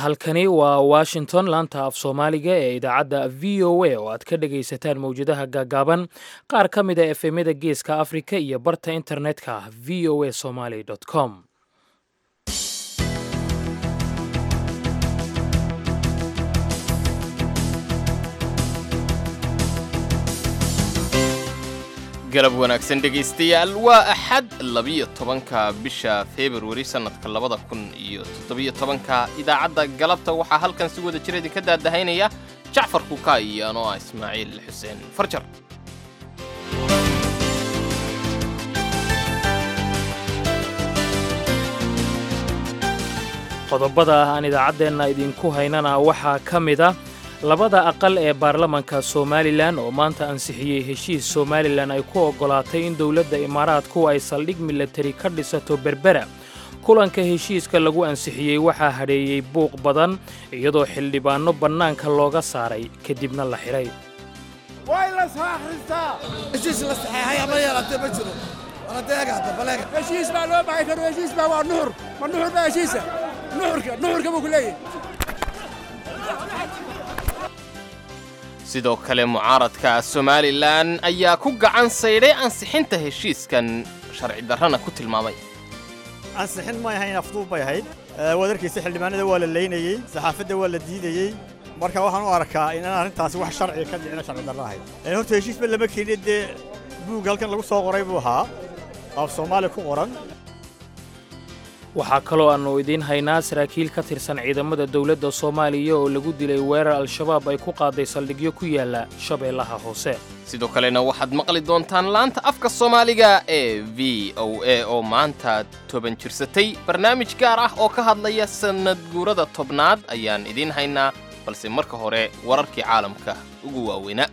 halkani waa washington laanta af soomaaliga ee idaacadda v o a oo aad ka dhagaysataan mowjadaha gaagaaban qaar ka mid a efemyada geeska afrika iyo barta internetka v o a somaly com galab wanaagsan dhegaystayaal waa axad labiyo tobanka bisha februari sannadka labada kun iyo toddobiyo tobanka idaacadda galabta waxaa halkan si wada jir idinka daadahaynaya jacfar kuka iyo anoo ah ismaaciil xuseen farjar qodobada aan idaacaddeenna idinku haynana waxaa ka mid a labada aqal ee baarlamanka somalilan oo maanta ansixiyey heshiis somalilan ay ku oggolaatay in dowladda imaaraadku ay saldhig milatari ka dhisato berbera kulanka heshiiska lagu ansixiyey waxaa hadheeyey buuq badan iyadoo xildhibaanno bannaanka looga saaray kadibna la xidhay way la soo akhristaa heshiis la saxeexay ama yeelatee ma jiro waladeegaada baleega heshiis baa loo baxay karo heshiis baa waa nuxur ma nuxur baa heshiisa nuxurka nuxurka buu ku leeyahay sidoo kale mucaaradka somalilan ayaa ku gacan saydhay ansixinta heshiiskan sharci darrana ku tilmaamay ansixin may ahayn afduub bay ahayd wadarkiisa xildhibaanada waa la laynayey saxaafadda waa la diidayey marka waxaan u arkaa inaan arrintaasi wax sharciga ka dhicina sharci darro ahayd horta heshiisba lama keenin dee buug halkan lagu soo qoray buu ahaa af soomaali ku qoran waxaa kaloo aannu idiin haynaa saraakiil ka tirsan ciidamada dowladda soomaaliya oo lagu dilay weerar al-shabaab ay ku qaaday saldhigyo ku yaalla shabeellaha hoose sidoo kalena waxaad maqli doontaan laanta afka soomaaliga ee v o a oo maanta toban jirsatay barnaamij gaar ah oo ka hadlaya sannad guurada tobnaad ayaan idiin haynaa balse marka hore wararkii caalamka ugu waaweynaa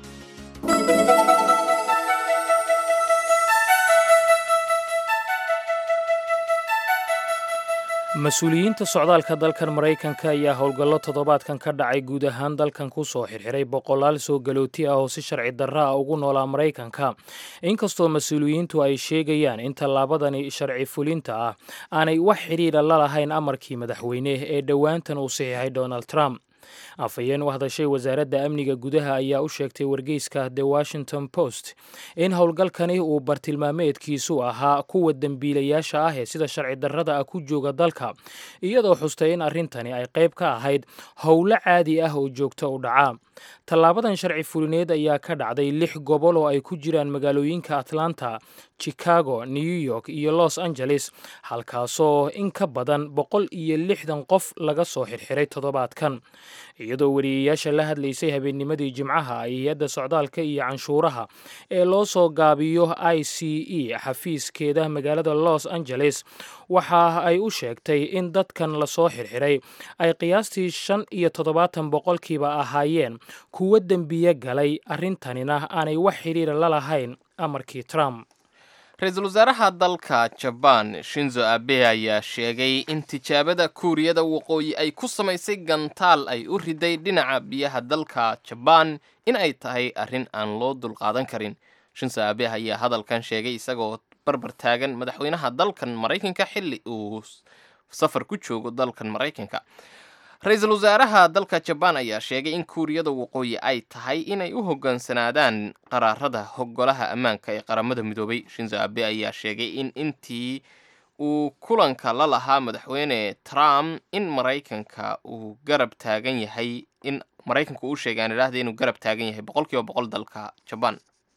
mas-uuliyiinta socdaalka dalkan maraykanka ayaa howlgallo toddobaadkan ka dhacay guud ahaan dalkan ku soo xirxiray boqolaal soo galooti ah oo si sharci darra ah ugu noolaa maraykanka inkastoo mas-uuliyiintu ay sheegayaan in tallaabadani sharci fulinta ah aanay wax xidhiidha la lahayn amarkii madaxweyne ee dhowaantan uu saxiixay donald trump afhayeen u hadashay wasaaradda amniga gudaha ayaa u sheegtay wargeyska the washington post in howlgalkani uu bartilmaameedkiisu ahaa kuwa dembiilayaasha ah ee sida sharci darrada ah ku jooga dalka iyadoo xustay in arrintani ay qayb ka ahayd howlo caadi ah oo joogto u dhaca tallaabadan sharci fulineed ayaa ka dhacday lix gobol oo ay ku jiraan magaalooyinka atlanta chicago new york iyo los angeles halkaasoo in ka badan boqol iyo lixdan qof laga soo xirxiray toddobaadkan iyadoo wariyeyaasha la hadlaysay habeennimadii jimcaha ay hay-adda socdaalka iyo canshuuraha ee loo soo gaabiyo i c e xafiiskeeda magaalada los angeles waxa ay u sheegtay in dadkan lasoo xirxiray ay qiyaastii shan iyo toddobaatan boqolkiiba ahaayeen kuwo dembiye galay arrintanina aanay wax xidhiira la lahayn amarkii trump ra-iisul wasaaraha dalka jabaan shinzo abe ayaa sheegay in tijaabada kuuriyada waqooyi ay ku samaysay gantaal ay u riday dhinaca biyaha dalka jabaan in ay tahay arrin aan loo dulqaadan karin shinzo abe ayaa hadalkan sheegay isagoo barbar taagan madaxweynaha dalkan maraykanka xilli uu safar ku joogo dalkan maraykanka ra-iisul wasaaraha dalka jabaan ayaa sheegay in kuuriyada waqooyi ay tahay inay u hoggaansanaadaan qaraarada hogolaha ammaanka ee qaramada midoobay shinzo abe ayaa sheegay in intii uu kulanka la lahaa madaxweyne trump in maraykanka uu garab taagan yahay in maraykanku uu sheegay aan idhaahda inuu garab taagan yahay boqol kiiba boqol dalka jabaan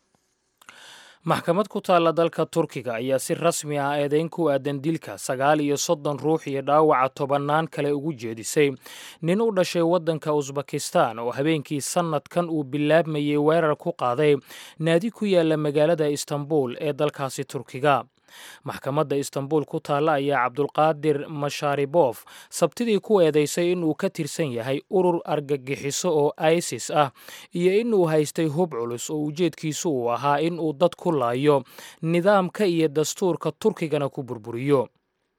maxkamad ku taalla dalka turkiga ayaa si rasmi ah eedayn ku aadan dilka sagaal iyo soddon ruux iyo dhaawaca tobannaan kale ugu jeedisay nin u dhashay waddanka usbakistan oo habeenkii sannadkan uu bilaabmayey weerar ku qaaday naadi ku yaalla magaalada istanbul ee dalkaasi turkiga maxkamadda istanbul ku taalla ayaa cabdulqaadir mashaaribof sabtidii ku eedaysay inuu ka tirsan yahay urur argagixiso oo isis ah iyo inuu haystay hub culus oo ujeedkiisu uu ahaa inuu dad ku laayo nidaamka iyo dastuurka turkigana ku burburiyo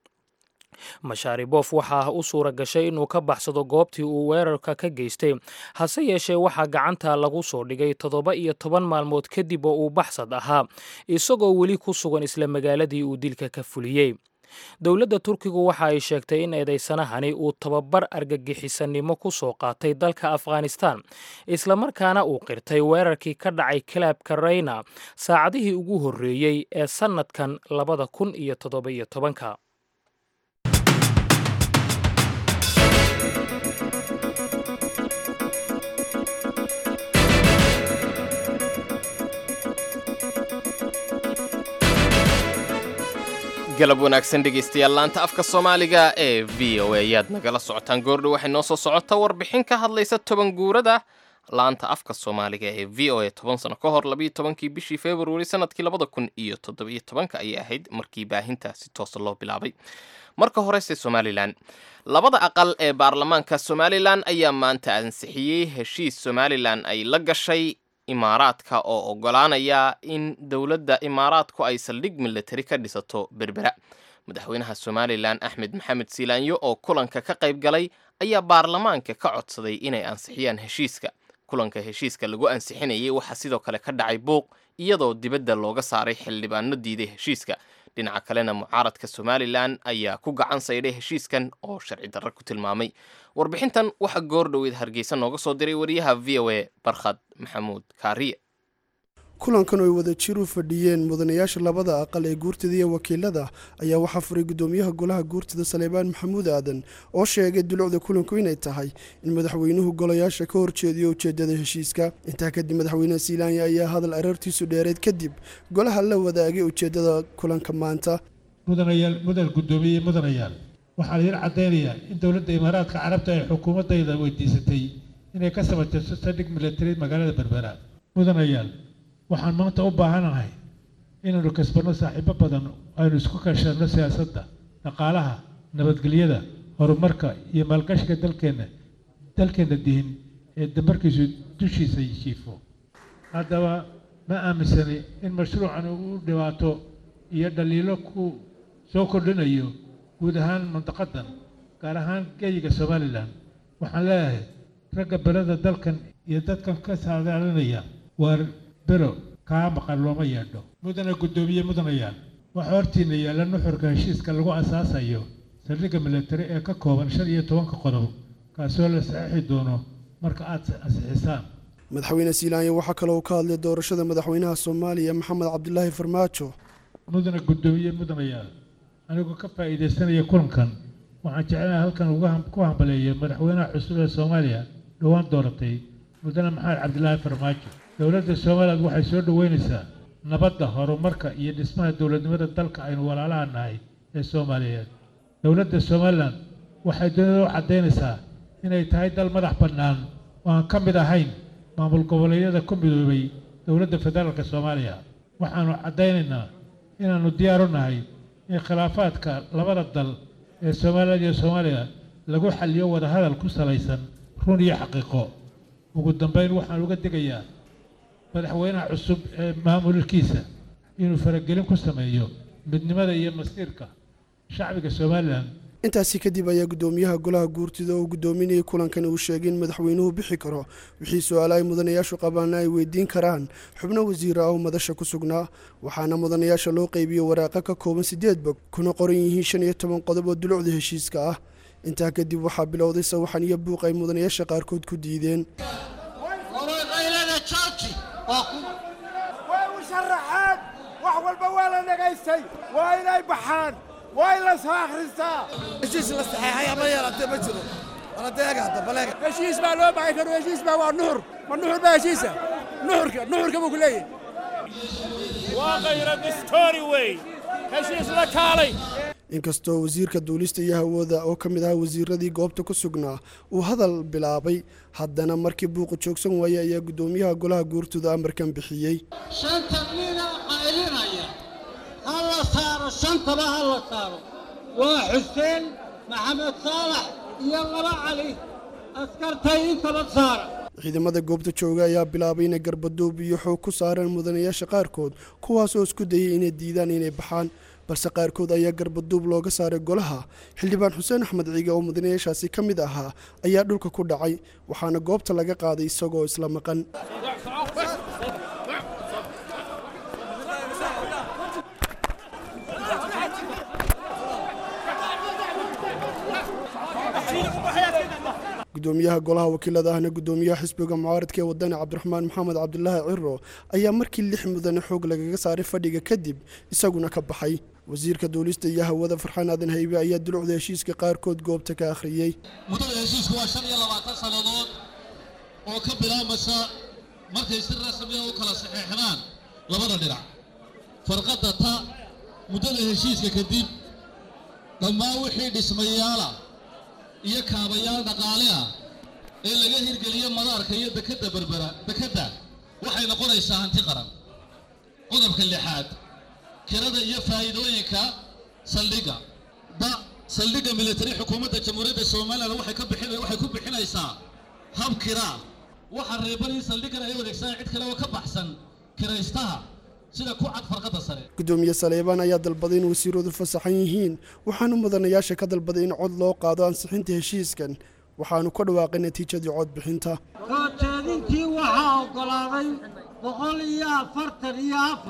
mashaaribof waxaa u suura gashay inuu ka baxsado goobtii uu weerarka ka geystay hase yeeshee waxaa gacanta lagu soo dhigay toddoba iyo toban maalmood kadib oo uu baxsad ahaa isagoo weli ku sugan isla magaaladii uu dilka ka fuliyey dowladda turkigu waxa ay sheegtay in eedaysanahani uu tababar argagixisanimo ku soo qaatay dalka afghanistan islamarkaana uu qirtay weerarkii ka dhacay kalaabka reyna saacadihii ugu horreeyey ee sannadkan labada kun iyo toddoba-iyo tobanka galab wanaagsan dhegaystayaal laanta afka soomaaliga ee v o a ayaad nagala socotaan goordhow waxay noo soo socota warbixin ka hadlaysa toban guurada laanta afka soomaaliga ee v o a toban sano ka hor labiyo tobankii bishii februari sanadkii labada kun iyo toddobiyo tobanka ayay ahayd markii baahinta si toosa loo bilaabay marka horese somalilan labada aqal ee baarlamaanka somalilan ayaa maanta ansixiyey heshiis somalilan ay la gashay imaaraadka oo oggolaanaya in dowladda imaaraadku ay saldhig milatari ka dhisato berbera madaxweynaha somalilan axmed maxamed siilaanyo oo kulanka ka qayb galay ayaa baarlamaanka ka codsaday inay ansixiyaan heshiiska kulanka heshiiska lagu ansixinayay waxaa sidoo kale ka dhacay buuq iyadoo dibadda looga saaray xildhibaano diiday heshiiska dhinaca kalena mucaaradka somalilan ayaa ku gacan saydhay heshiiskan oo sharci darro ku tilmaamay warbixintan waxaa goor dhoweed hargeysa nooga soo diray wariyaha v o a barkhad maxamuud kaariye kulankan oo ay wada jir u fadhiyeen mudanayaasha labada aqal ee guurtada iyo wakiilada ayaa waxaa furay gudoomiyaha golaha guurtada saleebaan maxamuud aadan oo sheegay dulucda kulanku inay tahay in madaxweynuhu golayaasha ka horjeediyo ujeedada heshiiska intaa kadib madaxweynaha siilaanya ayaa hadal arartiisu dheereed kadib golaha la wadaagay ujeedada kulanka maanta mudanayaal mudan guddoomiye mudanayaal waxaa laydin caddaynayaa in dowladda imaaraadka carabta ay xukuumaddayda weydiisatay inay ka samayso saldhig milatari magaalada berbera mudanayaal waxaan maanta u baahanahay inaynu kasbanno saaxiibo badan aynu isku kashanno siyaasadda dhaqaalaha nabadgelyada horumarka iyo maalgashiga dalkeenna dalkeenna dihin ee damarkiisu dushiisa jiifo haddaba ma aaminsani in mashruucan uu dhibaato iyo dhaliilo ku soo kordhinayo guud ahaan mantaqadan gaar ahaan geeyiga somalilan waxaan leeyahay ragga berada dalkan iyo dadkan ka saadaalinaya waar bero kaa maqan looma yeedho mudana guddoomiye mudanayaal waxaa hortiina yaalla nuxurka heshiiska lagu asaasayo saldhigga milatari ee ka kooban shan iyo tobanka qodob kaasoo la saxiixi doono marka aad ansixisaan madaxweyne siilaanya waxaa kaloo ka hadlay doorashada madaxweynaha soomaaliya maxamed cabdilaahi farmaajo mudana guddoomiye mudanayaal anigoo ka faa'iidaysanaya kulankan waxaan jeclahay halkan uga ku hambaleeya madaxweynaha cusub ee soomaaliya dhowaan dooratay mudane maxamed cabdilaahi farmaajo dowladda somaliland waxay soo dhoweynaysaa nabadda horumarka iyo dhismaha dowladnimada dalka aynu walaalaha nahay ee soomaaliyeed dowladda somalilan waxay dunida u caddaynaysaa inay tahay dal madax bannaan oo aan ka mid ahayn maamul goboleedyada ku midoobay dowladda federaalka soomaaliya waxaannu caddaynaynaa inaannu diyaar u nahay in khilaafaadka labada dal ee somalilan iyo soomaaliya lagu xaliyo wadahadal ku salaysan run iyo xaqiiqo ugu dambayn waxaan uga digayaa madaxweynaha cusub ee maamulkiisa inuu faragelin ku sameeyo midnimada iyo masiirka shacbiga somalilan intaasi kadib ayaa guddoomiyaha golaha guurtida oo guddoominayay kulankan uu sheegay in madaxweynuhu bixi karo wixii su-aala ay mudanayaashu qabaana ay weydiin karaan xubno wasiira ah oo madasha ku sugnaa waxaana mudanayaasha loo qeybiye waraaqa ka kooban sideed bog kuna qoran yihiin shan iyo toban qodob oo dulucda heshiiska ah intaa kadib waxaa bilowday sawaxan iyo buuq ay mudanayaasha qaarkood ku diideen way u sharaxeen wax walba waa la dhagaystay waa inay baxaan waa in la soo akhristaa heshiis la saxeexay ama yeelatee ma jiro waladeega hadda baleega heshiis baa loo baxay karo heshiis baa waa nuxur ma nuxur baa heshiisa nuxurka nuxurka buu ku leeyahay waa khayra distoori wey heshiis la kaalay inkastoo wasiirka duulista iyo hawada oo ka mid ahaa wasiiradii goobta ku sugnaa uu hadal bilaabay haddana markii buuqu joogsan waayey ayaa guddoomiyaha golaha guurtooda amarkan bixiyey shanta nina qaylinaya ha la saaro shantaba ha la saaro waa xuseen maxamed saalax iyo laba cali askartay intaba saara ciidamada goobta jooga ayaa bilaabay inay garbaduub iyo xoog ku saareen mudanayaasha qaarkood kuwaasoo isku dayay inay diidaan inay baxaan balse qaarkood ayaa garbaduub looga saaray golaha xildhibaan xuseen axmed ciige oo mudanayaashaasi ka mid ahaa ayaa dhulka ku dhacay waxaana goobta laga qaaday isagoo isla maqan gudoomiyaha golaha wakiilada ahna gudoomiyaha xisbiga mucaaradka ee wadani cabdiraxmaan maxamed cabdulaahi ciro ayaa markii lix mudane xoog lagaga saaray fadhiga kadib isaguna ka baxay wasiirka duulista iyo hawada farxaan aadan haybe ayaa dulucda heshiiska qaarkood goobta ka akhriyey muddada heshiisku waa shan iyo labaatan sannadood oo ka bilaabmaysa markay si rasmiya u kala saxeexdaan labada dhinac farqadda ta muddada heshiiska kadib dhammaan wixii dhismayaala iyo kaabayaal dhaqaale ah ee laga hirgeliyo madaarka iyo dekadda berbera dekedda waxay noqonaysaa hanti qaran qodobka lixaad kirada iyo faa'iidooyinka saldhigga da saldhigga militari xukuumadda jamhuuriyadda somalilan waxay ka bixin waxay ku bixinaysaa hab kiraa waxaa reeban in saldhiggan ay wareegsadaan cid kale oo ka baxsan kiraystaha sida ku cad farqadda sare gudoomiye saleebaan ayaa dalbaday in wasiiradu fasaxan yihiin waxaanu mudanayaasha ka dalbaday in cod loo qaado ansixinta heshiiskan waxaanu ka dhawaaqay natiijadii codbixinta soo jeedintii waxaa oggolaaday boqol iyo afartan iyo afar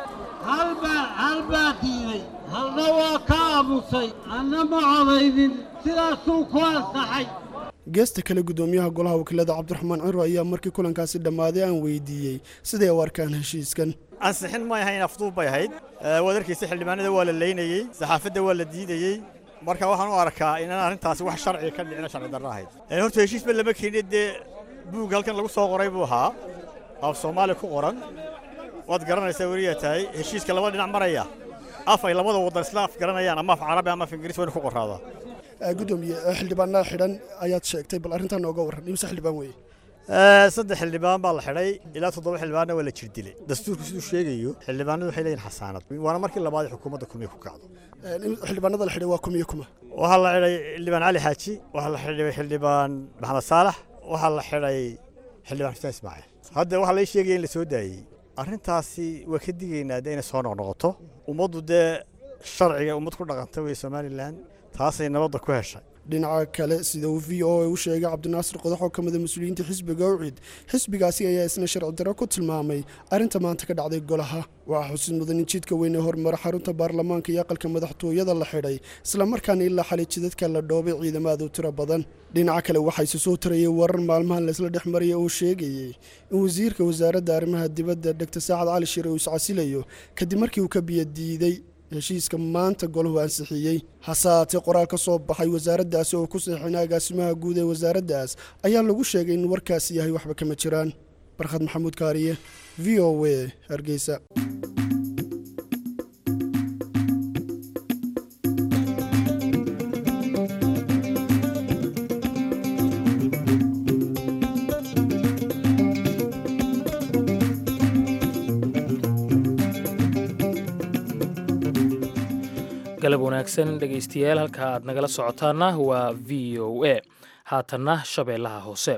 halbaa halbaa diiday halna waa ka aamusay anna ma codaynin sidaasuu ku ansaxay geesta kale gudoomiyaha golaha wakiilada cabdiraxmaan ciro ayaa markii kulankaasi dhammaaday aan weydiiyey siday u arkaan heshiiskan ansixin may ahayn afduub bay ahayd wadarkiisa xildhibaanada waa la leynayey saxaafadda waa la diidayey marka waxaan u arkaa inaan arrintaasi wax sharciga ka dhicina sharci darro ahayd horta heshiisba lama keenin dee buug halkan lagu soo qoray buu ahaa af soomaali ku qoran waad garanaysaa weliyaa tahay heshiiska laba dhinac maraya af ay labada waddan isla af garanayaan ama af carabi ama af ingiriis wayna ku qoraadaa gudoomiye xildhibaanada xidhan ayaad sheegtay bal arrintaa nooga warran imse xildhibaan weeye saddex xildhibaan baa la xidhay ilaa toddoba xildhibaanna waa la jir dilay dastuurku siduu sheegayo xildhibaanadu waxay leeyihin xasaanad waana markii labaad ee xukuumadda kumiya ku kacdo xildhibaanada la xidhay waa kumiyo kuma waxaa la xidhay xildhibaan cali xaaji waxaa la xidhay xildhibaan maxamed saalax waxaa la xidhay xildhibaan xuseen ismaaciil hadda waxaa lai sheegaya in la soo daayey arrintaasi waa ka digaynaa dee inay soo noqnoqoto ummaddu dee sharciga ummad ku dhaqanta weye somalilan taasay nabadda ku heshay dhinaca kale sida uu v o a u sheegay cabdinaasir qodax oo ka mida mas-uuliyiinta xisbiga ucid xisbigaasi ayaa isna sharci darro ku tilmaamay arrinta maanta ka dhacday golaha waxaa xusid mudan in jidka weyn ee horumara xarunta baarlamaanka iyo aqalka madaxtooyada la xidhay islamarkaana ilaa xalay jidadka la dhoobay ciidamada u tiro badan dhinaca kale waxaa isu soo tarayay warar maalmahan laysla dhex maraya oo sheegayey in wasiirka wasaaradda arrimaha dibadda dogtor saacad cali shire uu iscasilayo kadib markii uu ka biyadiiday heshiiska maanta golahu ansixiyey hase haatee qoraal ka soo baxay wasaaraddaasi oo ku saxiixina agaasimaha guud ee wasaaraddaas ayaa lagu sheegay in warkaasi yahay waxba kama jiraan barkhad maxamuud kaariye v o a hargeysa galab wanaagsan dhegaystayaal halka aad nagala socotaana waa v o a haatanna shabeellaha hoose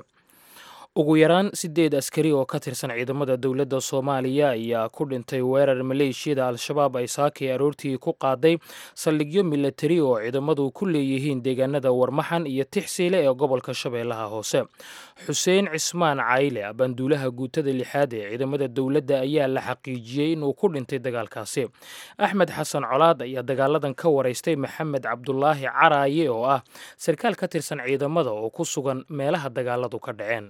ugu yaraan siddeed askari oo ka tirsan ciidamada dowladda soomaaliya ayaa ku dhintay weerar maleeshiyada al-shabaab ay saakay aroortii ku qaaday saldhigyo milatari oo ciidamadu ku leeyihiin deegaanada warmaxan iyo tixsiile ee gobolka shabeellaha hoose xuseen cismaan cayle banduulaha guutada lixaad ee ciidamada dowladda ayaa la xaqiijiyey inuu ku dhintay dagaalkaasi axmed xasan colaad ayaa dagaaladan ka waraystay maxamed cabdulaahi caraaye oo ah sarkaal ka tirsan ciidamada oo ku sugan meelaha dagaaladu ka dhaceen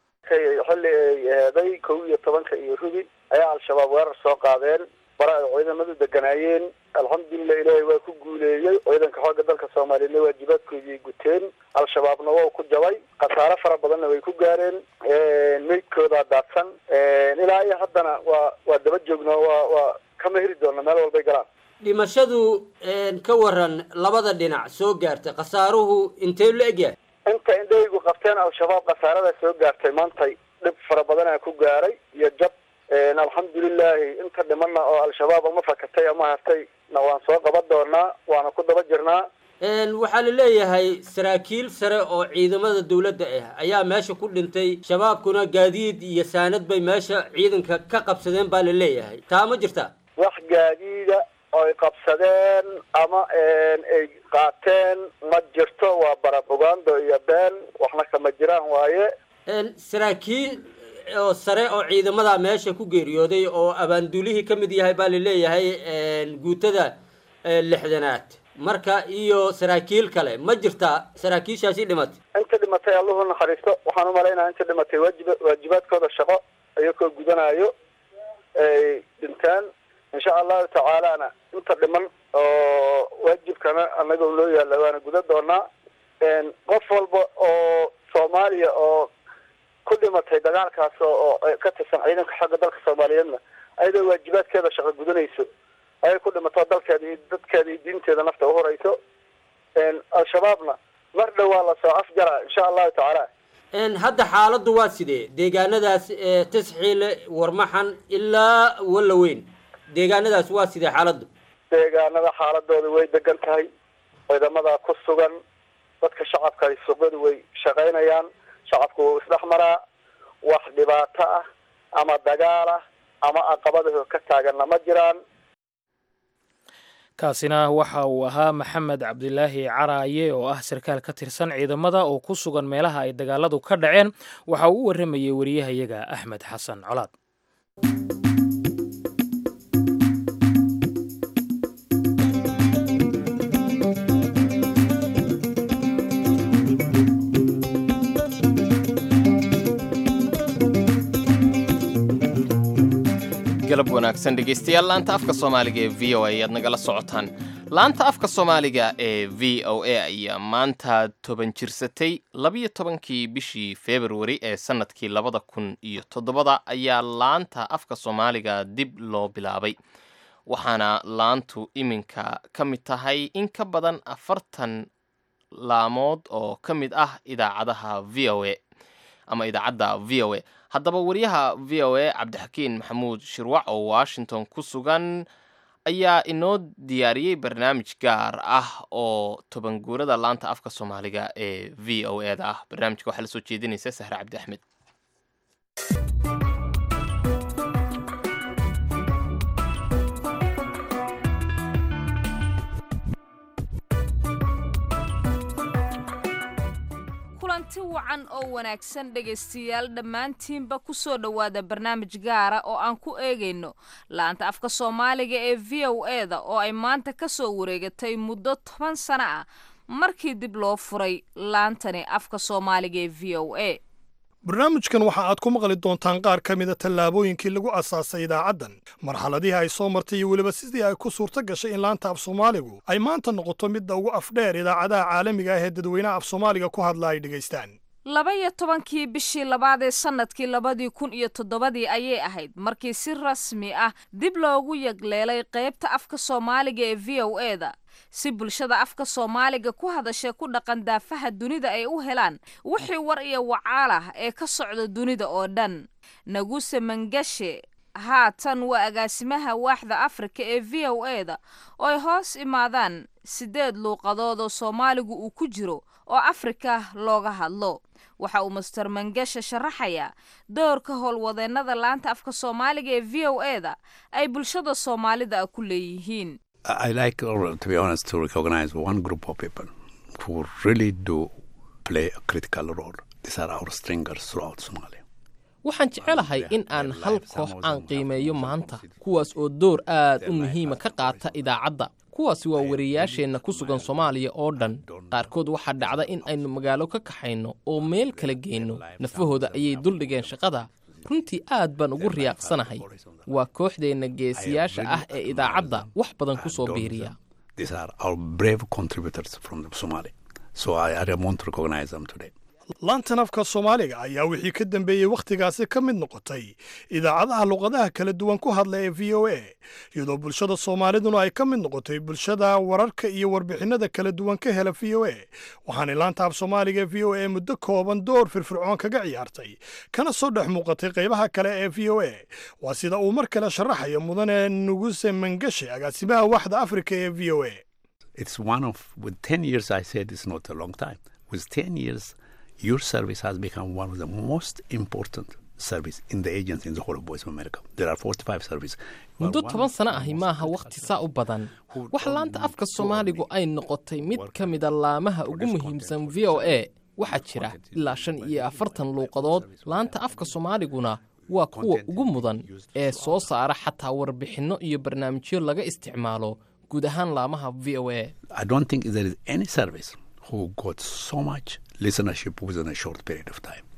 xilli ay eeday kow iyo tobanka iyo rubi ayaa al-shabaab weerar soo qaadeen bara ay ciidamadu deganaayeen alxamdulilah ilaahay waa ku guuleeyey ciidanka xoogga dalka soomaaliyeedna waajibaadkoodii guteen al-shabaabna waa ku jabay khasaare fara badanna way ku gaareen meydkoodaa daadsan ilaa iyo haddana waa waa daba joogno waa waa kama heri doona meel walbay galaan dhimashadu ka waran labada dhinac soo gaartay khasaaruhu intee la egyahay inta indhahaygu qabteen al-shabaab khasaarada soo gaartay maantay dhib fara badanaa ku gaaray iyo jab alxamdulilahi inta dhimanna oo al-shabaab ama fakatay ama hartay na waan soo qaban doonaa waana ku daba jirnaa waxaa la leeyahay saraakiil sare oo ciidamada dowladda ah ayaa meesha ku dhintay shabaabkuna gaadiid iyo saanad bay meesha ciidanka ka qabsadeen baa la leeyahay taa ma jirta wax gaadiida oy qabsadeen ama ay qaateen ma jirto waa barabugando iyo been waxna kama jiraan waaye saraakiil oo sare oo ciidamada meesha ku geeriyooday oo abaanduulihii ka mid yahay baa la leeyahay guutada lixdanaad marka iyo saraakiil kale ma jirta saraakiishaasi dhimatay inta dhimatay alluhu naxariisto waxaan umalaynaya inta dhimatay waajib waajibaadkooda shaqo iyakoo gudanayo ay dhintaan insha allahu tacaalana inta dhiman oo waajibkana anaga loo yaalla waana guda doonaa qof walba oo soomaaliya oo ku dhimatay dagaalkaas oo ka tirsan ciidanka xagga dalka soomaaliyeedna ayadoo waajibaadkeeda shaqo gudanayso ayay ku dhimato dalkeeda iyo dadkeeda iyo diinteeda nafta uhoreyso al-shabaabna mar dhow waa lasoo afjara insha allahu tacaala hadda xaaladdu waa sidee deegaanadaas ee tasxiile warmaxan ilaa wallaweyn deegaanadaas waa sidee xaaladdu deegaanada xaaladooda way degan tahay ciidamada ku sugan dadka shacabka ay suuqyadu way shaqaynayaan shacabku wuu isdhex maraa wax dhibaato ah ama dagaal ah ama aqabadaho ka taaganna ma jiraan kaasina waxa uu ahaa maxamed cabdilaahi caraaye oo ah sarkaal ka tirsan ciidamada oo ku sugan meelaha ay dagaaladu ka dhaceen waxa uu u warramayey wariyahayaga axmed xasan colaad galab wanaagsan dhegaystayaal laanta afka soomaaliga ee v o a ayaad nagala socotaan laanta afka soomaaliga ee v o a ayaa maanta toban jirsatay labiyo tobankii bishii februari ee sannadkii labada kun iyo toddobada ayaa laanta afka soomaaliga dib loo bilaabay waxaana laantu iminka ka mid tahay in ka badan afartan laamood oo ka mid ah idaacadaha v o a ama idaacadda v o a haddaba wariyaha v o a cabdixakiin maxamuud shirwac oo washington ku sugan ayaa inoo diyaariyey barnaamij gaar ah oo toban guurada laanta afka soomaaliga ee v o e da ah barnaamijka waxaa la soo jeedinaysa sahre cabdi axmed kulanti wacan oo wanaagsan dhegaystayaal dhammaantiinba ku soo dhowaada barnaamij gaara oo aan ku eegayno laanta afka soomaaliga ee v o e da oo ay maanta ka soo wareegatay muddo toban sano ah markii dib loo furay laantani afka soomaaliga ee v o a barnaamijkan waxa aad ku maqli doontaan qaar ka mida tallaabooyinkii lagu asaasay idaacaddan marxaladihii ay soo martay iyo weliba sidii ay ku suurto gashay in laanta af soomaaligu ay maanta noqoto midda ugu afdheer idaacadaha caalamiga ah ee dadweynaha af soomaaliga ku hadla ay dhegaystaan laba iyo tobankii bishii labaad ee sannadkii labadii kun iyo toddobadii ayay ahayd markii si rasmi ah dib loogu yagleelay qaybta afka soomaaliga ee v o e da si bulshada afka soomaaliga ku hadasha ku dhaqan daafaha dunida ay u helaan wixii war iyo wacaal ah ee ka socda dunida oo dhan naguse mangashe haatan waa agaasimaha waaxda afrika ee v o e da oo ay hoos imaadaan siddeed luuqadood oo soomaaligu uu ku jiro oo afrika looga hadlo waxa uu master mangashe sharaxayaa doorka howlwadeennada laanta afka soomaaliga ee v o e da ay bulshada soomaalida ku leeyihiin I like, to be honest, to recognize one group of people who really do play a critical role. These are our stringers throughout Somalia. waxaan jecelahay in aan hal koox aan qiimeeyo maanta kuwaas oo door aad u muhiima ka qaata idaacadda kuwaasi waa wariyayaasheenna ku sugan soomaaliya oo dhan qaarkood waxaa dhacda in aynu magaalo ka kaxayno oo meel kala geyno nafahooda ayay duldhigeen shaqada runtii aad baan ugu riyaaqsanahay waa kooxdeenna geesiyaasha ah ee idaacadda wax badan ku soo biiriya These are our brave contributors from Somalia. So I, I want to recognize them today. laantan afka soomaaliga ayaa wixii ka dambeeyey wakhtigaasi ka mid noqotay idaacadaha luqadaha kala duwan ku hadla ee v o a iyadoo bulshada soomaaliduna ay ka mid noqotay bulshada wararka iyo warbixinnada kala duwan ka hela v o a waxaanay laanta af soomaaliga ee v o a muddo kooban door firfircoon kaga ciyaartay kana soo dhex muuqatay qaybaha kale ee v o a waa sida uu mar kale sharaxayo mudane nuguse mangashe agaasimaha waaxda afrika ee v o a It's one of, with 10 years, I said it's not a long time. With 10 years, your service has become one of the most important service in the agency in the whole of Voice of America. There are 45 services. muddo toban sano ahi maaha wakhti saa u badan wax laanta afka soomaaligu ay noqotay mid ka mida laamaha ugu muhiimsan v o a waxaa jira ilaa shan iyo afartan luuqadood laanta afka soomaaliguna waa kuwa ugu mudan ee soo saara xataa warbixinno iyo barnaamijyo laga isticmaalo guud ahaan laamaha v o a I don't think there is any service who got so much listenership within a short period of time.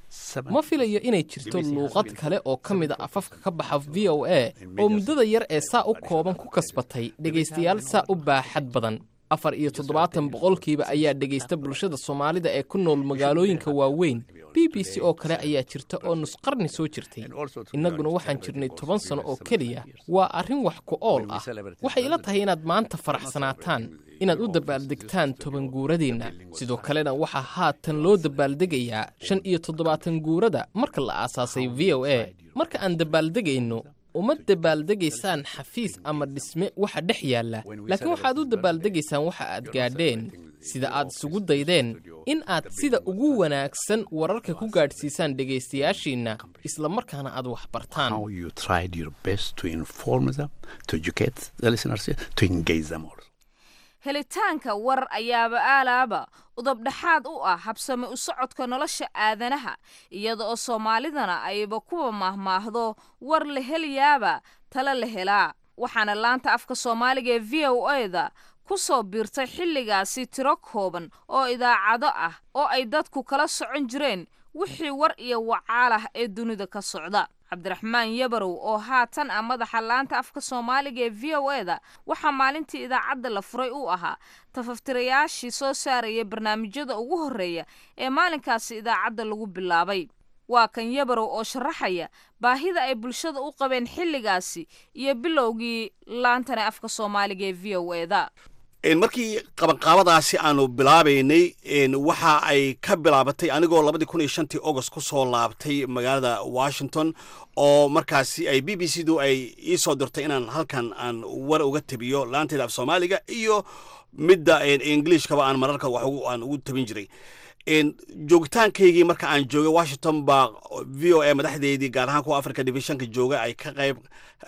ma filayo inay jirto luuqad kale oo ka mid a afafka ka baxa v o a oo muddada yar ee saa u kooban ku kasbatay dhegaystayaal saa u baaxad badan afar iyo toddobaatan boqolkiiba ayaa dhegaysta bulshada soomaalida ee ku nool magaalooyinka waaweyn b b c oo kale ayaa jirta oo nusqarni soo jirtay innaguna waxaan jirnay toban sano oo keliya waa arrin wax ku ool ah waxay ila tahay inaad maanta faraxsanaataan inaad u dabaaldegtaan toban guuradiinna sidoo kalena waxaa haatan loo dabaaldegayaa shan iyo toddobaatan guurada marka la aasaasay v o a marka aan dabaaldegayno uma dabaaldegaysaan xafiis ama dhisme waxa dhex yaalla laakiin waxaad u dabaaldegaysaan waxa aad gaadheen sida aad isugu daydeen in aad sida ugu wanaagsan wararka ku gaadhsiisaan dhegaystayaashiinna isla markaana aad wax bartaan How you tried your best to inform them, to educate the listeners, to engage them also. helitaanka war ayaaba aalaaba udabdhexaad u ah habsame u socodka nolosha aadanaha iyada oo soomaalidana ayba kuwa maahmaahdo war la helayaaba tala la helaa waxaana laanta afka soomaaliga ee v o eda ku soo biirtay xilligaasi tiro kooban oo idaacado ah oo ay dadku kala socon jireen wixii war iyo wacaal ah ee dunida ka socda cabdiraxmaan yabarow oo haatan ah madaxa laanta afka soomaaliga ee v o eda waxaa maalintii idaacadda la furay u ahaa tafaftirayaashii soo saaraya barnaamijyada ugu horreeya ee maalinkaasi idaacadda lagu bilaabay waa kan yabarow oo sharaxaya baahida ay bulshada u qabeen xilligaasi iyo bilowgii laantani afka soomaaliga ee v o eda markii qabanqaabadaasi aanu bilaabaynay waxa ay ka bilaabatay anigoo labadii kun iyo shantii agost ku soo laabtay magaalada washington oo markaasi ay b b c du ay ii soo dirtay inaan halkan aan war uga tabiyo laanteeda af soomaaliga iyo midda ingiliishkaba aan mararka wax aan ugu tabin jiray joogitaankaygii marka aan joogay washington baa v o a madaxdeedii gaar ahaan kuwa africa divisionka jooga ay ka qayb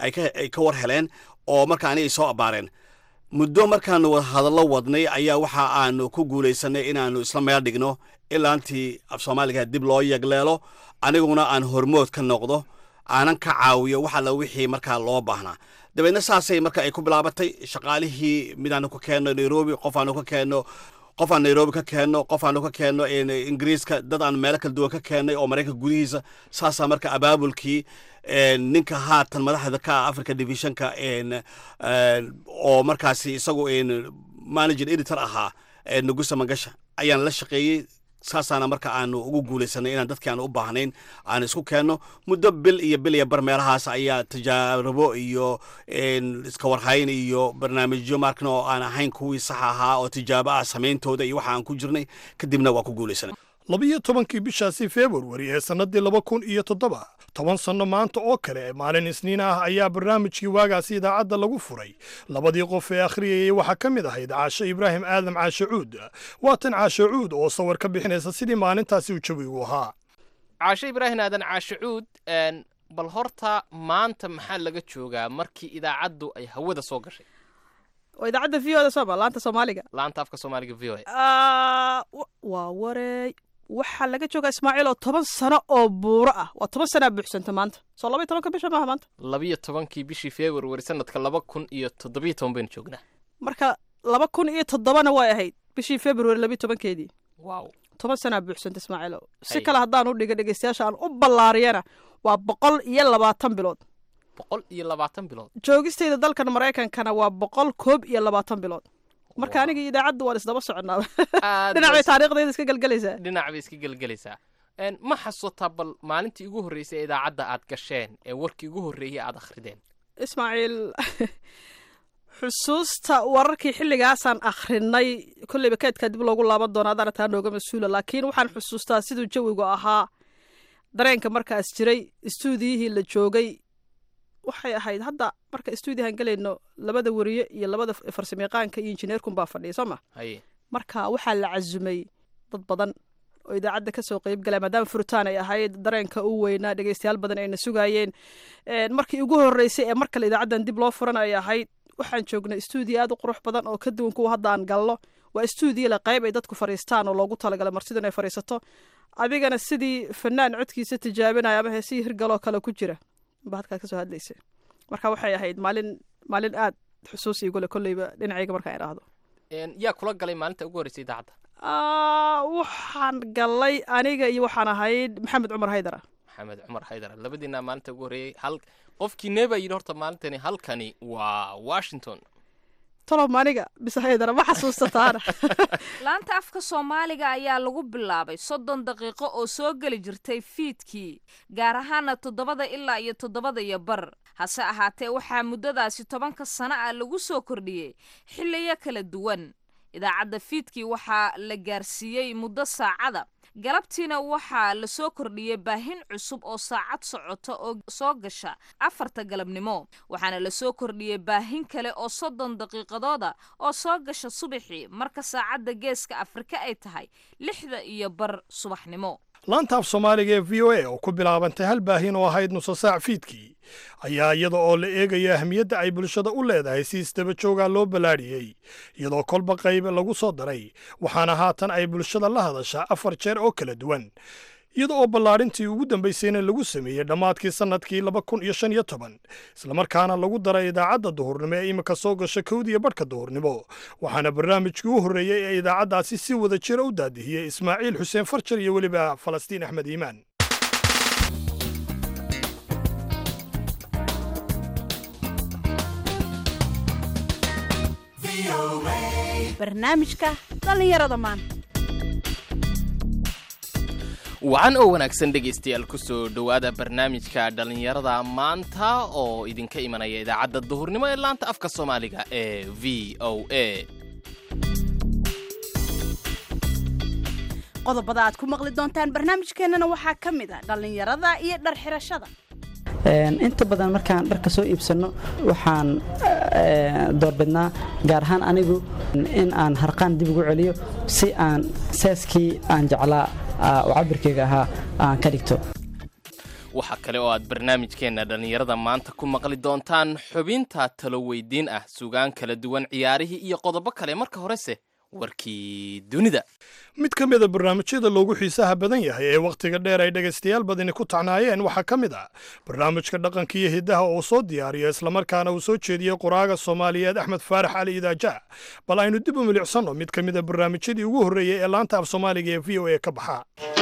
ay ka war heleen oo marka ani ay soo abaareen muddo markaanu hadallo wadnay ayaa waxa aanu ku guulaysanay inaanu isla meel dhigno ilaantii af soomaaliga dib loo yagleelo aniguna aan hormood ka noqdo aanan ka caawiyo wax alla wixii markaa loo baahnaa dabeedna saasay marka ay ku bilaabatay shaqaalihii midaanu ka keenno nairobi qof aanu ka keenno qof aan nairobi ka keenno qof aanu ka keenno ingiriiska dad aan meelo kala duwan ka keennay oo maraykanka gudihiisa saasaa marka abaabulkii ninka haatan madaxda ka ah africa divisionka oo markaasi isagu manager editor ahaa nugusa mangasha ayaan la shaqeeyey saasaana marka aanu ugu guulaysanay inaan dadkii aan u baahnayn aan isku keenno muddo bil iyo bil iyo bar meelahaas ayaa tijaarabo iyo iska warhayn iyo barnaamijyo markan oo aan ahayn kuwii sax ahaa oo tijaabo ah samayntooda iyo waxa aan ku jirnay kadibna waa ku guulaysanay labiyo tobankii bishaasi februari ee sannadii laba kun iyo toddoba toban sanno maanta oo kale maalin isniin ah ayaa barnaamijkii waagaasi idaacadda lagu furay labadii qof ee akhriyayay waxaa ka mid ahayd caashe ibraahim aadam caashe cuud waatan caashe cuud oo sawir ka bixinaysa sidii maalintaasi uu jawigu ahaa caashe ibraahim aadan caashe cuud bal horta maanta maxaa laga joogaa markii idaacaddu ay hawada soo gashay waa idaacadda v o da sooma laanta soomaaliga laanta afka soomaaliga v o a waa wareey waxaa laga joogaa ismaaciil oo toban sano oo buuro ah waa toban sanaa buuxsanta maanta soo laba iyo tobanka bisha maaha maanta labiyo tobankii bishii februari sanadka laba kun iyo toddobiyo toban baynu joognaa marka laba kun iyo toddobana way ahayd bishii februari labiyo tobankeedii wow toban sanaa buuxsanta ismaaciil si kale haddaan u dhiga dhegeystayaasha aan u ballaariyana waa boqol iyo labaatan bilood boqol iyo labaatan bilood joogistayda dalkan maraykankana waa boqol koob iyo labaatan bilood marka aniga iyo idaacadda waan isdaba soconaa dhinac bay taariikhdayda iska gelgelaysaa dhinac bay iska gelgelaysaa ma xasuutaa bal maalintii ugu horreysay idaacadda aad gasheen ee warkii ugu horreeyay aad akhrideen ismaaciil xusuusta wararkii xilligaasaan akhrinay kolleyba kaydkaa dib loogu laaban doona adaana taa nooga mas-uula laakiin waxaan xusuustaa siduu jawigu ahaa dareenka markaas jiray istuudiyihii la joogay waxay ahayd hadda marka stuudiyahan gelayno labada weriye iyo labada farsamayaqaanka iyo injineerkunbaa fadhiya soo ma marka waxaa la casumay dad badan oo idaacadda kasoo qeyb galaya maadaama furitaan ay ahayd dareenka u weynaa dhegeystayaal badan ayna sugaayeen markii ugu horreysay ee mar kale idaacaddan dib loo furan ay ahayd waxaan joognay stuudiyo aad u qurux badan oo ka duwan kuwa hadda aan galno waa stuudiyo le qayb ay dadku fadhiistaan oo loogu talagalay martidu inay fadhiisato adigana sidii fanaan codkiisa tijaabinaya ama heesihii hirgaloo kale ku jira ba halkaad kasoo hadlaysa marka waxay ahayd maalin maalin aad xusuus igule kolleyba dhinacayga markaan idhaahdo yaa kula galay maalinta ugu horreysay idaacadda Ah, waxaan galay aniga iyo waxaan ahayd maxamed cumar haydara maxamed cumar haydar labadiina maalinta ugu horreeyey hal qofkii neeba yidhi horta maalintani halkani waa washington tolob ma aniga bise haydara ma xasuusataana laanta afka soomaaliga ayaa lagu bilaabay soddon daqiiqo oo soo geli jirtay fiidkii gaar ahaana toddobada ilaa iyo toddobada iyo bar hase ahaatee waxaa muddadaasi tobanka sano ah lagu soo kordhiyey xilliyo kala duwan idaacadda fiidkii waxaa la gaarsiiyey muddo saacada galabtiina waxaa la soo kordhiyey baahin cusub oo saacad socota oo soo gasha afarta galabnimo waxaana la soo kordhiyey baahin kale oo soddon daqiiqadooda oo soo gasha subaxii marka saacadda geeska afrika ay tahay lixda iyo bar subaxnimo laanta af soomaaliga ee v o a oo ku bilaabantay hal baahin oo ahayd nusa saac fiidkii ayaa iyada oo la eegaya ahmiyadda ay bulshada u leedahay si isdaba joogaa loo ballaadhiyey iyadoo kolba qayb lagu soo daray waxaana haatan ay bulshada la hadashaa afar jeer oo kala duwan iyada oo ballaadhintii ugu dambaysayna lagu sameeyey dhammaadkii sannadkii laba kun iyo shan iyo toban islamarkaana lagu daray idaacadda duhurnimo ee imika soo gasha kowdiya badhka duhurnimo waxaana barnaamijkii u horreeyey ee idaacaddaasi si wada jira u daadihiyey ismaaciil xuseen farjar iyo weliba falastiin axmed iimaan barnaamijka dhallinyarada maanta wacan oo wanaagsan dhegaystayaal ku soo dhowaada barnaamijka dhallinyarada maanta oo idinka imanaya idaacadda duhurnimo ee laanta afka soomaaliga ee v o a qodobada aad ku maqli doontaan barnaamijkeennana waxaa ka mid a dhallinyarada iyo dhar xirashada inta badan markaan dharka soo iibsanno waxaan doorbidnaa gaar ahaan anigu in aan harqaan dib ugu celiyo si aan seeskii aan jeclaa oo cabirkayga ahaa aan ka dhigto waxaa kale oo aad barnaamijkeenna dhallinyarada maanta ku maqli doontaan xubinta talo weydiin ah sugaan kala duwan ciyaarihii iyo qodobo kale marka horese warkii dunida mid ka mida barnaamijyada loogu xiisaha badan yahay ee wakhtiga dheer ay dhegaystayaal badani ku tacnaayeen waxaa ka mid ah barnaamijka dhaqanka iyo hiddaha oo soo diyaariyo islamarkaana uu soo jeediyey qoraaga soomaaliyeed axmed faarax cali idaaja bal aynu dib u milicsanno mid ka mida barnaamijyadii ugu horreeyey ee laanta af soomaaliga ee v o a ka baxa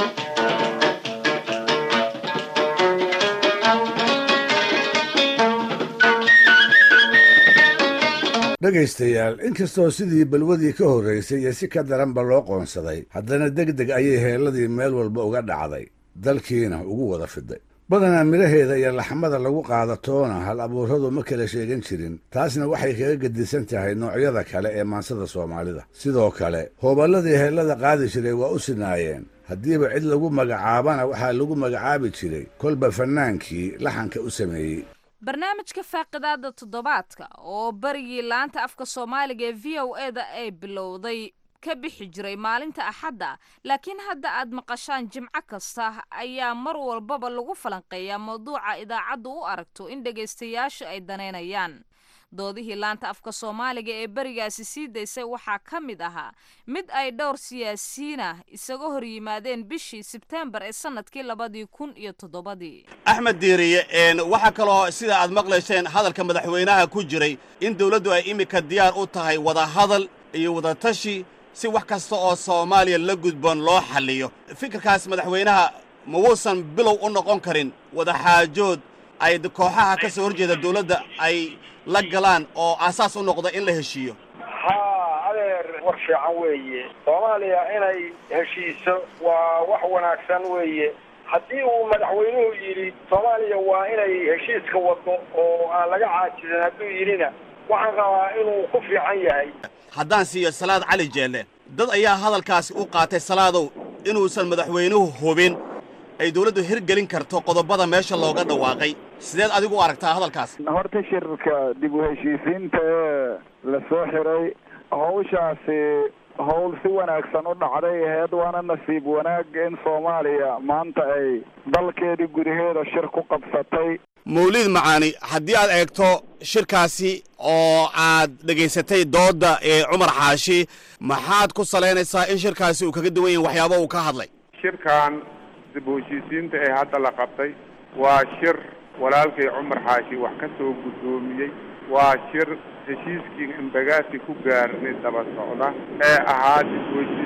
dhegaystayaal inkastoo sidii balwadii ka horraysay iyo si ka daranba loo qoonsaday haddana deg deg ayay heelladii meel walba uga dhacday dalkiina ugu wada fiday badanaa midhaheeda iyo laxmada lagu qaadatoona hal abuurradu ma kala sheegan jirin taasna waxay kaga gedisan tahay noocyada kale ee maansada soomaalida sidoo kale hooballadii heellada qaadi jiray waa u sinaayeen haddiiba cid lagu magacaabana waxaa lagu magacaabi jiray kolba fannaankii laxanka u sameeyey barnaamijka faaqidaada toddobaadka oo barigii laanta afka soomaaliga ee v o e da ay bilowday ka bixi jiray maalinta axadda laakiin hadda aad maqashaan jimco kasta ayaa mar walbaba lagu falanqeeyaa mawduuca idaacaddu u aragto in dhegaystayaashu ay danaynayaan doodihii laanta afka soomaaliga ee berigaasi sii daysay waxaa ka mid ahaa mid ay dhowr siyaasiyiinah isaga hor yimaadeen bishii sebteembar ee sannadkii labadii kun iyo toddobadii axmed diiriye waxaa kaloo sida aad maqlayseen hadalka madaxweynaha ku jiray in dawladdu ay iminka diyaar u tahay wadahadal iyo wadatashi si wax kasta oo soomaaliya la gudboon loo xalliyo fikirkaas madaxweynaha ma wuusan bilow u noqon karin wadaxaajood ay kooxaha ka soo horjeeda dawladda ay la galaan oo aasaas u noqda in la heshiiyo haa adeer war fiican weeye soomaaliya inay heshiiso waa wax wanaagsan weeye haddii uu madaxweynuhu yidhi soomaaliya waa inay heshiiska waddo oo aan laga caajisan hadduu yidhina waxaan rabaa inuu ku fiican yahay haddaan siiyo salaad cali jeelle dad ayaa hadalkaasi u qaatay salaadow inuusan madaxweynuhu hubin ay dawladdu hirgelin karto qodobada meesha looga dhawaaqay sideed adigu u aragtaa hadalkaas horta shirka dib u heshiisiinta ee la soo xiray hawshaasi howl si wanaagsan u dhacday aheyd waana nasiib wanaag in soomaaliya maanta ay dalkeedii gudaheeda shir ku qabsatay mawliid macaani haddii aad eegto shirkaasi oo aad dhegaysatay doodda ee cumar xaashi maxaad ku salaynaysaa in shirkaasi uu kaga duwan yahay waxyaaba uu ka hadlay shirkan dib u heshiisiinta ee hadda la qabtay waa shir walaalkay cumar xaashi wax ka soo guddoomiyey waa shir heshiiskii imbagaasi ku gaarnay daba socda ee ahaa dib u heshiisiinta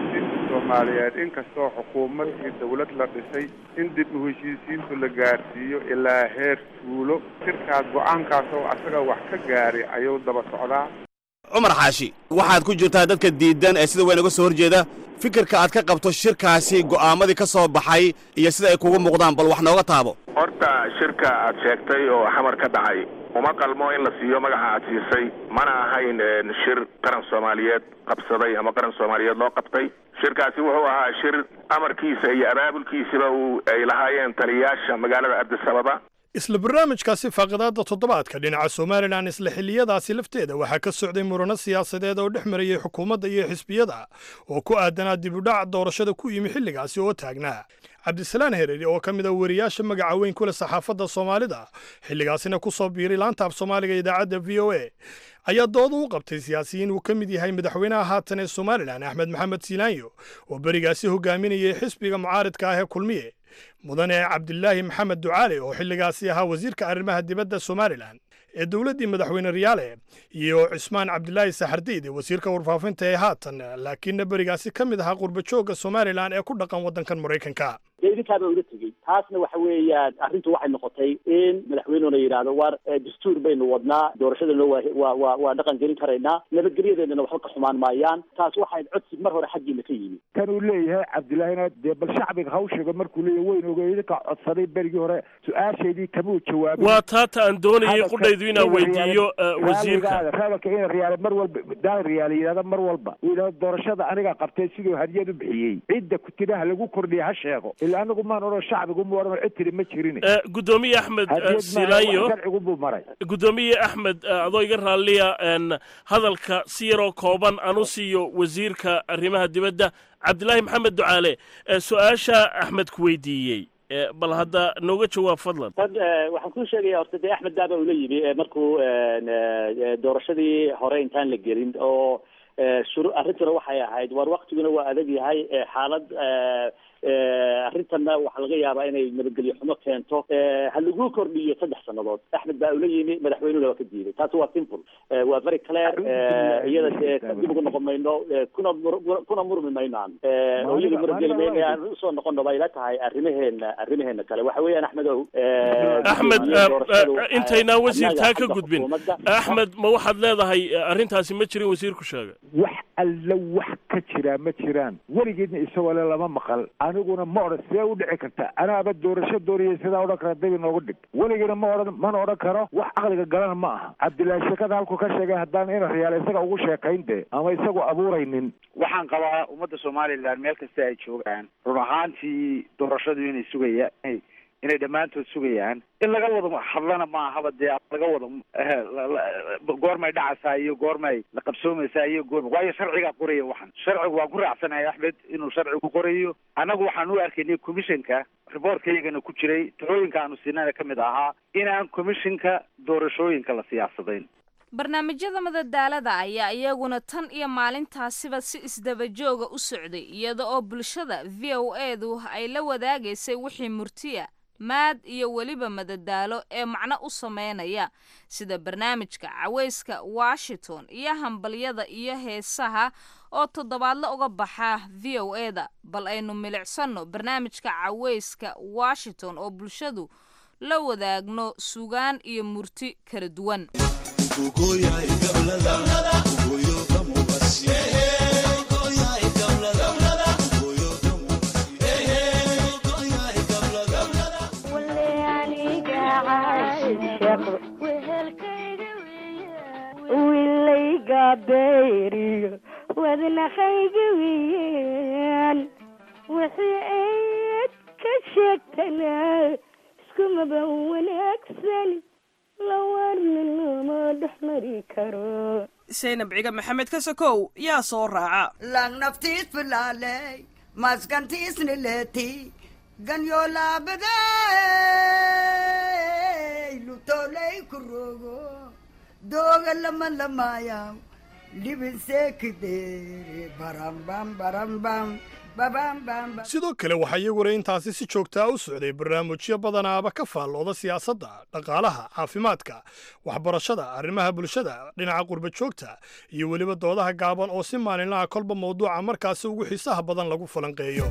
soomaaliyeed inkastoo xukuumad iyo dawlad la dhisay in dib u heshiisiintu la gaarsiiyo ilaa heer tuulo shirkaas go-aankaas oo asaga wax ka gaari ayuu daba socdaa cumar xaashi waxaad ku jirtaa dadka diidan ee sida weyn uga soo horjeeda fikirka aad ka qabto shirkaasi go'aamadii ka soo baxay iyo sida ay kugu muuqdaan bal wax nooga taabo horta shirka aad sheegtay oo xamar ka dhacay uma qalmo in la siiyo magaca aad siisay mana ahayn shir qaran soomaaliyeed qabsaday ama qaran soomaaliyeed loo qabtay shirkaasi wuxuu ahaa shir amarkiisa iyo abaabulkiisiba uu ay lahaayeen taliyayaasha magaalada addis ababa isla barnaamijkaasi faaqidaadda toddobaadka dhinaca somalilan isla xilliyadaasi lafteeda waxaa ka socday murano siyaasadeed oo dhex marayay xukuumadda iyo xisbiyada oo ku aadanaa dibudhac doorashada ku yimi xilligaasi oo taagnaa cabdisalaan hereri oo ka mid a wariyaasha magaca weyn ku leh saxaafadda soomaalida xilligaasina ku soo biiray laanta af soomaaliga idaacadda v o a ayaa dooda u qabtay siyaasiyiin uu ka mid yahay madaxweynaha haatan ee somalilan axmed maxamed siilaanyo oo berigaasi hogaaminayay xisbiga mucaaridka ah ee kulmiye mudane cabdilaahi maxamed ducaale oo xilligaasi ahaa wasiirka arrimaha dibadda somalilan ee dowladdii madaxweyne riyaale iyo cismaan cabdilaahi saxardiid wasiirka warfaafinta ee haatan laakiinna berigaasi ka mid ahaa qurbajoogga somalilan ee ku dhaqan waddankan maraykanka dee idinkaaba uga tegey taasna waxa weeyaan arrintu waxay noqotay in madaxweynuhuna yidhaahdo waar dastuur baynu wadnaa doorashadana waa waa waa waa dhaqan gelin karaynaa nabadgelyadeedana waxba ka xumaan maayaan taas waxay codsi mar hore xaggiina ka yimi kan uu leeyahay cabdillaahina dee bal shacbiga hawshiga markuu leeyahay weyn oga idinka codsaday berigii hore su-aashaydii kamuu jawaabin waa taata aan doonayay qudhaydu inaan weydiiyo wasiirka reebelka ina riyaale mar walba daan riyaale yidhahda mar walba uu yidhahdo doorashada anigaa qabtay siduu hadiyad u bixiyey cidda kutiraha lagu kordhiya ha sheego ilaa anigu maan odhan shacbigu mu odhan cid tiri ma jirin gudoomiye axmed silaanyo sharcigu buu maray gudoomiye axmed adoo iga raalliya hadalka si yaroo kooban aan u siiyo wasiirka arrimaha dibadda cabdilaahi maxamed ducaale su-aasha axmed ku weydiiyey bal hadda nooga jawaab fadlan tad waxaan kuu sheegaya horta dee axmed daaba ula yimi markuu doorashadii hore intaan la gelin oo shuru arrintuna waxay ahayd war waktiguna waa adag yahay xaalad arrintanna waxaa laga yaabaa inay nabadgelyo xumo keento ha lagu kordhiyo saddex sannadood axmed baa ula yimi madaxweynuhuna waa ka diiday taasi waa simple waa very clear iyada dee dib ugu noqon mayno kuna mur- kuna murmi maynaan oo iyada murageli mayno aan usoo noqono bay ila tahay arrimaheena arrimaheena kale waxa weeyaan axmedow axmed intaynaan wasiirtaa ka gudbin axmed ma waxaad leedahay arrintaasi ma jirin wasiirku sheega wax alla wax ka jiraa ma jiraan weligeedna isagoo le lama maqal aniguna ma odhan sidee u dhici karta anaaba doorasho dooriyay sidaa odhan kara dabi noogu dhig weligeena ma odhan mana odhan karo wax aqliga galana ma aha cabdillaahi sheekada halkuu ka sheegay haddaan ina riyaal isaga ugu sheekayn de ama isagu abuuraynin waxaan qabaa ummadda somalilan meel kasta ay joogaan run ahaantii doorashadu inay sugaya inay dhammaantood sugayaan in laga wada hadlana maahaba dee laga wada goormay dhacaysaa iyo goormay la qabsoomaysaa iyo goorma waayo sharcigaa qoraya waxan sharcigu waan ku raacsanahay axmed inuu sharcigu qorayo annagu waxaan u arkaynay commissionka riboortkayagana ku jiray talooyinka aanu siinana ka mid ahaa inaan commissionka doorashooyinka la siyaasadayn barnaamijyada madadaalada ayaa iyaguna tan iyo maalintaasiba si isdabajooga u socday iyada oo bulshada v o edu ay la wadaagaysay wixii murtiya maad iyo weliba madadaalo ee macno u sameynaya sida barnaamijka cawayska washington iyo hambalyada iyo heesaha oo toddobaadla uga baxa v o eda bal aynu milicsanno barnaamijka cawayska washington oo bulshadu la wadaagno sugaan iyo murti kala duwan wilayga beeriyo wadnaqayga wiyaan wixii ayd ka sheegtana iskumaba wanaagsan lawarnin lama dhexmari karo saynab ciga maxamed ka sokow yaa soo raaca lang naftiis filaaley maskantiisni leeti ganyo laabaday lutoley kurogo doga lama lamayaw libinsekidere barambam barambam babambamba sidoo kale waxaa iyaguna intaasi si joogtaa u socday barnaamijyo badanaaba ka faallooda siyaasadda dhaqaalaha caafimaadka waxbarashada arrimaha bulshada dhinaca qurba joogta iyo weliba doodaha gaaban oo si maalinlaha kolba mawduuca markaasi ugu xiisaha badan lagu falanqeeyo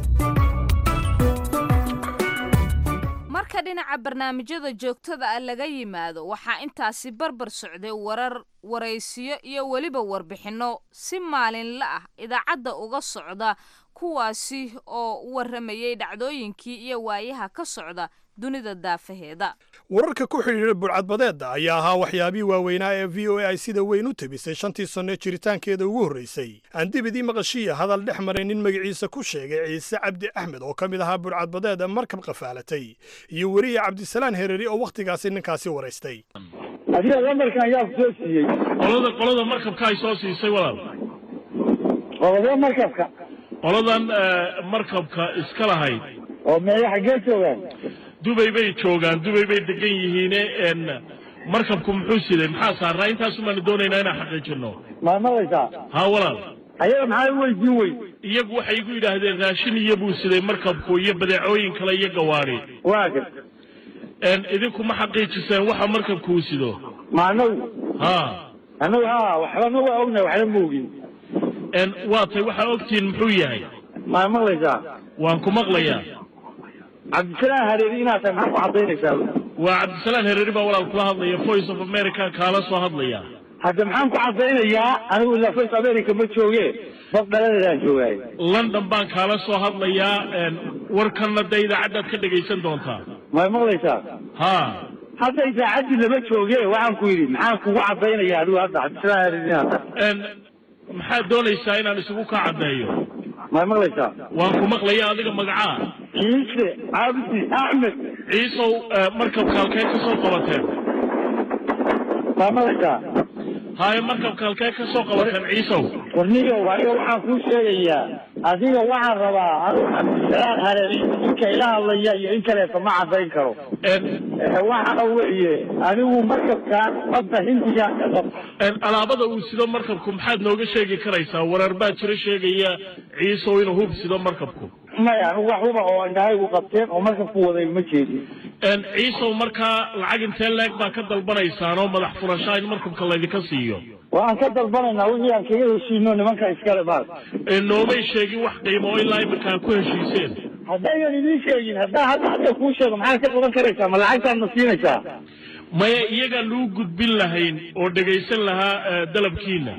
marka dhinaca barnaamijyada joogtada ah laga yimaado waxaa intaasi barbar socday warar waraysiyo iyo weliba warbixinno si maalinla ah idaacadda uga socda kuwaasi oo warramayay dhacdooyinkii iyo waayaha ka socda dunida daafaheeda wararka ku xidhiidha budhcadbadeedda ayaa ahaa waxyaabihii waaweynaa ee v o a ay sida weyn u tebisay shantii sanno jiritaankeeda ugu horraysay aan dibidii maqashiya hadal dhex maray nin magaciisa ku sheegay ciise cabdi axmed oo ka mid ahaa budhcadbadeeda markab qafaalatay iyo weriye cabdisalaan hereri oo wakhtigaasi ninkaasi waraystay adiga lambarkan ayaa ku soo siiyey qolada qolada markabka ay soo siisay walaal qolada markabka qoladan markabka iska lahayd oo meeya xaggee joogaan dubay bay joogaan dubay bay degan yihiine n markabku muxuu siday maxaa saaraa intaasu baanu doonaynaa inaan xaqiijino ma maqlaysaa haa walaal ayaga maxaa u weydiin wey iyagu waxay igu yidhaahdeen raashin iyo buu siday markabku iyo badeecooyin kale iyo gawaari waa gar n idinku ma xaqiijiseen waxa markabku uu sido ma anagu ha anagu ha waxbana waa ognahay waxna ma ogin n waa tay waxaa ogtihiin muxuu yahay ma maqlaysaa waan ku maqlayaa cabdisalaan hareeri inaad tahay maxaa ku cadaynaysaa waa cabdisalaan hereeri baa walaal kula hadlaya voice of america kaala soo hadlaya hadda maxaan ku cadaynayaa anigu ilaa voice america ma jooge dad dhaladeedaan joogaay london baan kaala soo hadlayaa warkanna dee idaacaddaad ka dhegaysan doontaa ma maqlaysaa ha hadda idaacaddii lama jooge waxaan ku yidhi maxaan kugu cadaynaya adigu hadda cabdisalaan hareeri inaad tahay maxaad doonaysaa inaan isugu kaa caddeeyo ma maqlaysaa waan ku maqlaya adiga magacaa ciise cabdi axmed ciisow markabka halkee ka soo qabateen ma maqlaysaa haye markabka halkee ka soo qabateen ciisow warniyow aniga waxaan kuu sheegayaa adiga waxaan rabaa anigu cabdisalaan hareeri ninka ila hadlaya iyo in kaleeto ma cadayn karo waxa weeye anigu markabkaan badda hindiga alaabada uu sido markabku maxaad nooga sheegi karaysaa warar baa jiro sheegaya ciisow inuu hub sido markabku maya anigu wax huba oo indhahaygu qabteen oo markabku waday ma jeedin ciisow markaa lacag intee leeg baa ka dalbanaysaan oo madax furashaa in markabka laydinka siiyo waan ka dalbanaynaa wixii aan kaga heshiino nimanka iskale maal noomay sheegin wax qiimo oo ilaa iminka aad ku heshiiseen haddaynan idiin sheegin haddaa hadda hadda kuu sheego maxaad ka qaban karaysaa ma lacagtaan ma siinaysaa maya iyagaan lagu gudbin lahayn oo dhegaysan lahaa dalabkiina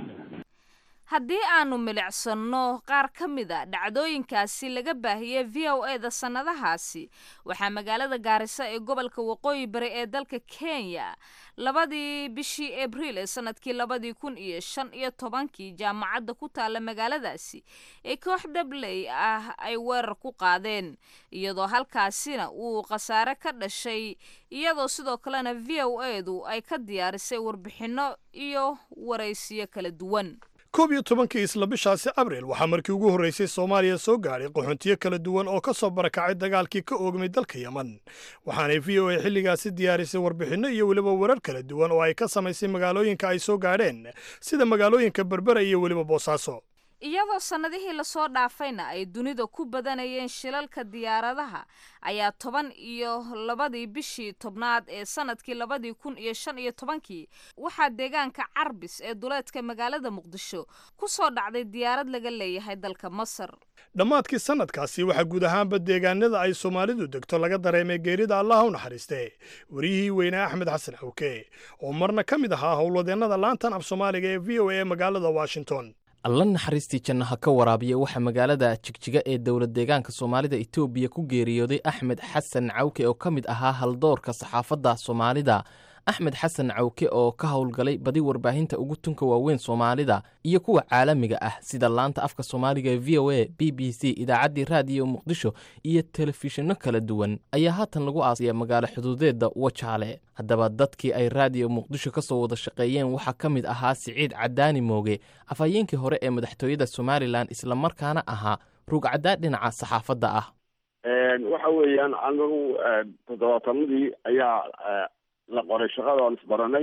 haddii aanu milicsanno qaar ka mid a dhacdooyinkaasi laga baahiyey v o e da sannadahaasi waxaa magaalada gaarisa ee gobolka waqooyi bari ee dalka kenya labadii bishii abriil ee sanadkii labadii kun iyo shan iyo tobankii jaamacadda ku taalla magaaladaasi ee koox dabley ah ay weerar ku qaadeen iyadoo halkaasina uu khasaare ka dhashay iyadoo sidoo kalena v o e du ay ka diyaarisay warbixinno iyo waraysiyo kala duwan koob iyo tobankii isla bishaasi abriil waxaa markii ugu horraysay soomaaliya soo gaadhay qaxoontiyo kala duwan oo ka soo barakacay dagaalkii ka oogmay dalka yeman waxaanay v o a xilligaasi diyaarisay warbixinno iyo weliba warar kala duwan oo ay ka samaysay magaalooyinka ay soo gaadheen sida magaalooyinka berbera iyo weliba boosaaso iyadoo sannadihii lasoo dhaafayna ay dunida ku badanayeen shilalka diyaaradaha ayaa toban iyo labadii bishii tobnaad ee sanadkii labadii kun iyo shan iyo tobankii waxaa deegaanka carbis ee duleedka magaalada muqdisho ku soo dhacday diyaarad laga leeyahay dalka masar dhammaadkii sannadkaasi waxaa guud ahaanba deegaanada ay soomaalidu degto laga dareemay geerida allaha u naxariiste wariyihii weynaa axmed xasan xawke oo marna ka mid ahaa howlwadeennada laantan af soomaaliga ee v o a ee magaalada washington alla naxariistii jannaha ka waraabiya waxaa magaalada jigjiga ee dowlad deegaanka soomaalida etoobiya ku geeriyooday axmed xasan cawke oo ka mid ahaa haldoorka saxaafadda soomaalida axmed xasan cawke oo ka howlgalay badi warbaahinta ugu tunka waaweyn soomaalida iyo kuwa caalamiga ah sida laanta afka soomaaliga ee v o a b b c idaacaddii raadiyo muqdisho iyo telefishinno kala duwan ayaa haatan lagu aasaya magaalo xuduudeedda wajaale haddaba dadkii ay raadiyo muqdisho ka soo wada shaqeeyeen waxaa ka mid ahaa siciid cadaani mooge afhayeenkii hore ee madaxtooyada somalilan islamarkaana ahaa rugcaddaa dhinaca saxaafadda ah waxa weeyaan anagu toddobaatanadii ayaa la qoray shaqada aan isbaranay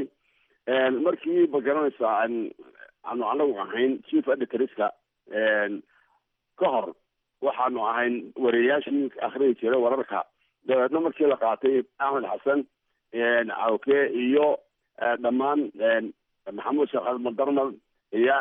markii ma garanaysaa aanu anagu ahayn chief editorska ka hor waxa waxaanu ahayn wariyayaashii akhriyi jiray wararka dabeedna markii la qaatay axmed xasan cawke iyo dhammaan maxamuud sheekh almadarmal iyo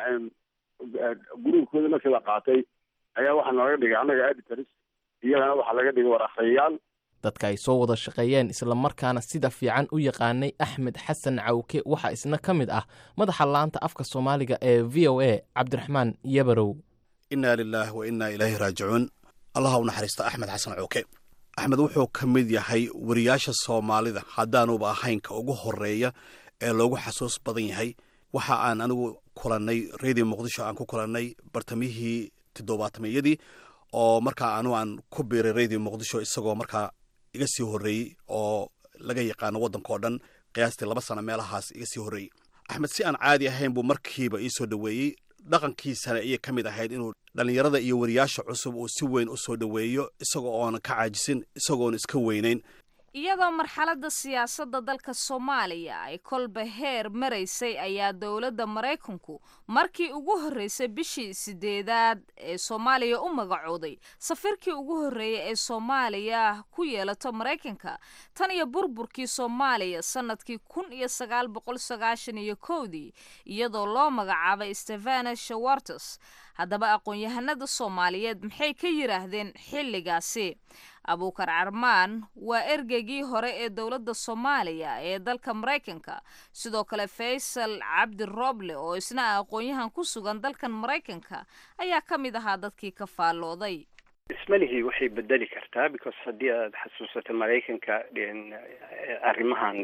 gruubkooda markii la qaatay ayaa waxaa nooga dhigay annaga editors iyagana waxaa laga dhigay war akhriyayaal dadka ay soo wada shaqeeyeen islamarkaana sida fiican u yaqaanay axmed xasan cawke waxaa isna ka mid ah madaxa laanta afka soomaaliga ee v o a cabdiraxmaan yabarow inaa lilaahi wa innaa ilaahi raajicuun allaha u naxariista axmed xasan cawke axmed wuxuu ka mid yahay wariyaasha soomaalida haddaanuba ahayn ka ugu horeeya ee loogu xasuus badan yahay waxa aan anigu kulannay radio muqdisho aan ku kulannay bartamihii toddobaatameyadii oo markaa anu aan ku biiray radio muqdisho isagoo markaa iga sii horreeyey oo laga yaqaano waddanka oo dhan qiyaastii laba sano meelahaas iga sii horreeyey axmed si aan caadi ahayn buu markiiba ii soo dhoweeyey dhaqankiisana ayay ka mid ahayd inuu dhallinyarada iyo wariyaasha cusub uu si weyn u soo dhoweeyo isagoo oonan ka caajisin isagoon iska weynayn iyadoo marxaladda siyaasadda dalka soomaaliya ay kolba heer maraysay ayaa dowladda maraykanku markii ugu horreysay bishii sideedaad ee soomaaliya u magacooday safiirkii ugu horreeyay ee soomaaliya ku yeelato maraykanka tan iyo burburkii soomaaliya sannadkii kun iyo sagaal boqol sagaashan iyo kowdii iyadoo loo magacaabay stefana shawartes haddaba aqoon-yahanada soomaaliyeed maxay ka yidhaahdeen xilligaasi abuukar carmaan waa ergeygii hore ee dowladda soomaaliya ee dalka maraykanka sidoo kale faysal cabdi roble oo isna ah aqoon-yahan ku sugan dalkan maraykanka ayaa ka mid ahaa dadkii ka faallooday ismalihii waxay bedeli kartaa because haddii aad xasuusato maraykanka arrimahan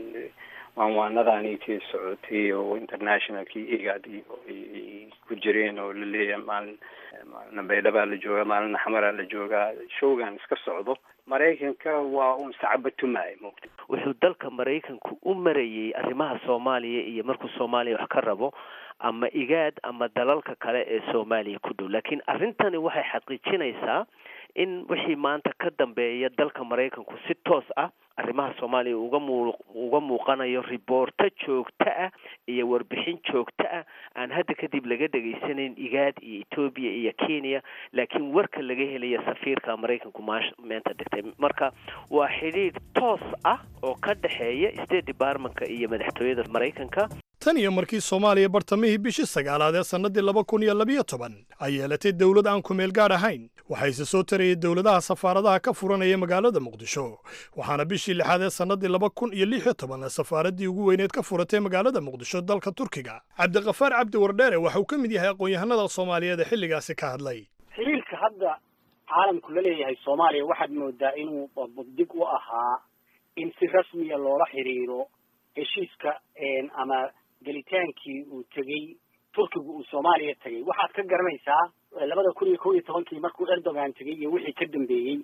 waanwaanadaanitii socotay oo internationalkii igad iyo ay ku jireen oo laleeyahay maalin maalina baydhabaa la joogaa maalina xamaraa la joogaa showgan iska socdo maraykanka waa un sacabatumaay moogta wuxuu dalka maraykanku u marayey arrimaha soomaaliya iyo markuu soomaaliya wax ka rabo ama igaad ama dalalka kale ee soomaaliya ku dhow laakiin arrintani waxay xaqiijinaysaa in wixii maanta ka dambeeya dalka maraykanku si toos ah arrimaha soomaaliya uga muu uga muuqanayo riboorto joogto ah iyo warbixin joogto ah aan hadda kadib laga dhegaysanayn igaad iyo etoobiya iyo kenya laakiin warka laga helaya safiirka maraykanku maash meenta dhigtay marka waa xidhiidh toos ah oo ka dhexeeya state departmentka iyo madaxtooyada maraykanka tan iyo markii soomaaliya bartamihii bishii sagaalaad ee sannadii laba kun iyo labiyo toban ay yeelatay dowlad aan kumeel gaadh ahayn waxayse soo tarayay dowladaha safaaradaha ka furanaya magaalada muqdisho waxaana bishii lixaad ee sannadii laba kun iyo lix iyo toban safaaraddii ugu weyneed ka furatay magaalada muqdisho dalka turkiga cabdiqafaar cabdi wardheere waxa uu ka mid yahay aqoon-yahanada soomaaliyeed ee xilligaasi ka hadlay xiriirka hadda caalamku la leeyahay soomaaliya waxaad moodaa inuu dig u ahaa in si rasmiya loola xiriiro heshiiska ama gelitaankii uu tegey turkigu uu soomaaliya tegey waxaad ka garanaysaa labada kun iyo kow iyo tobankii markuu erdogan tegey iyo wixii ka dambeeyey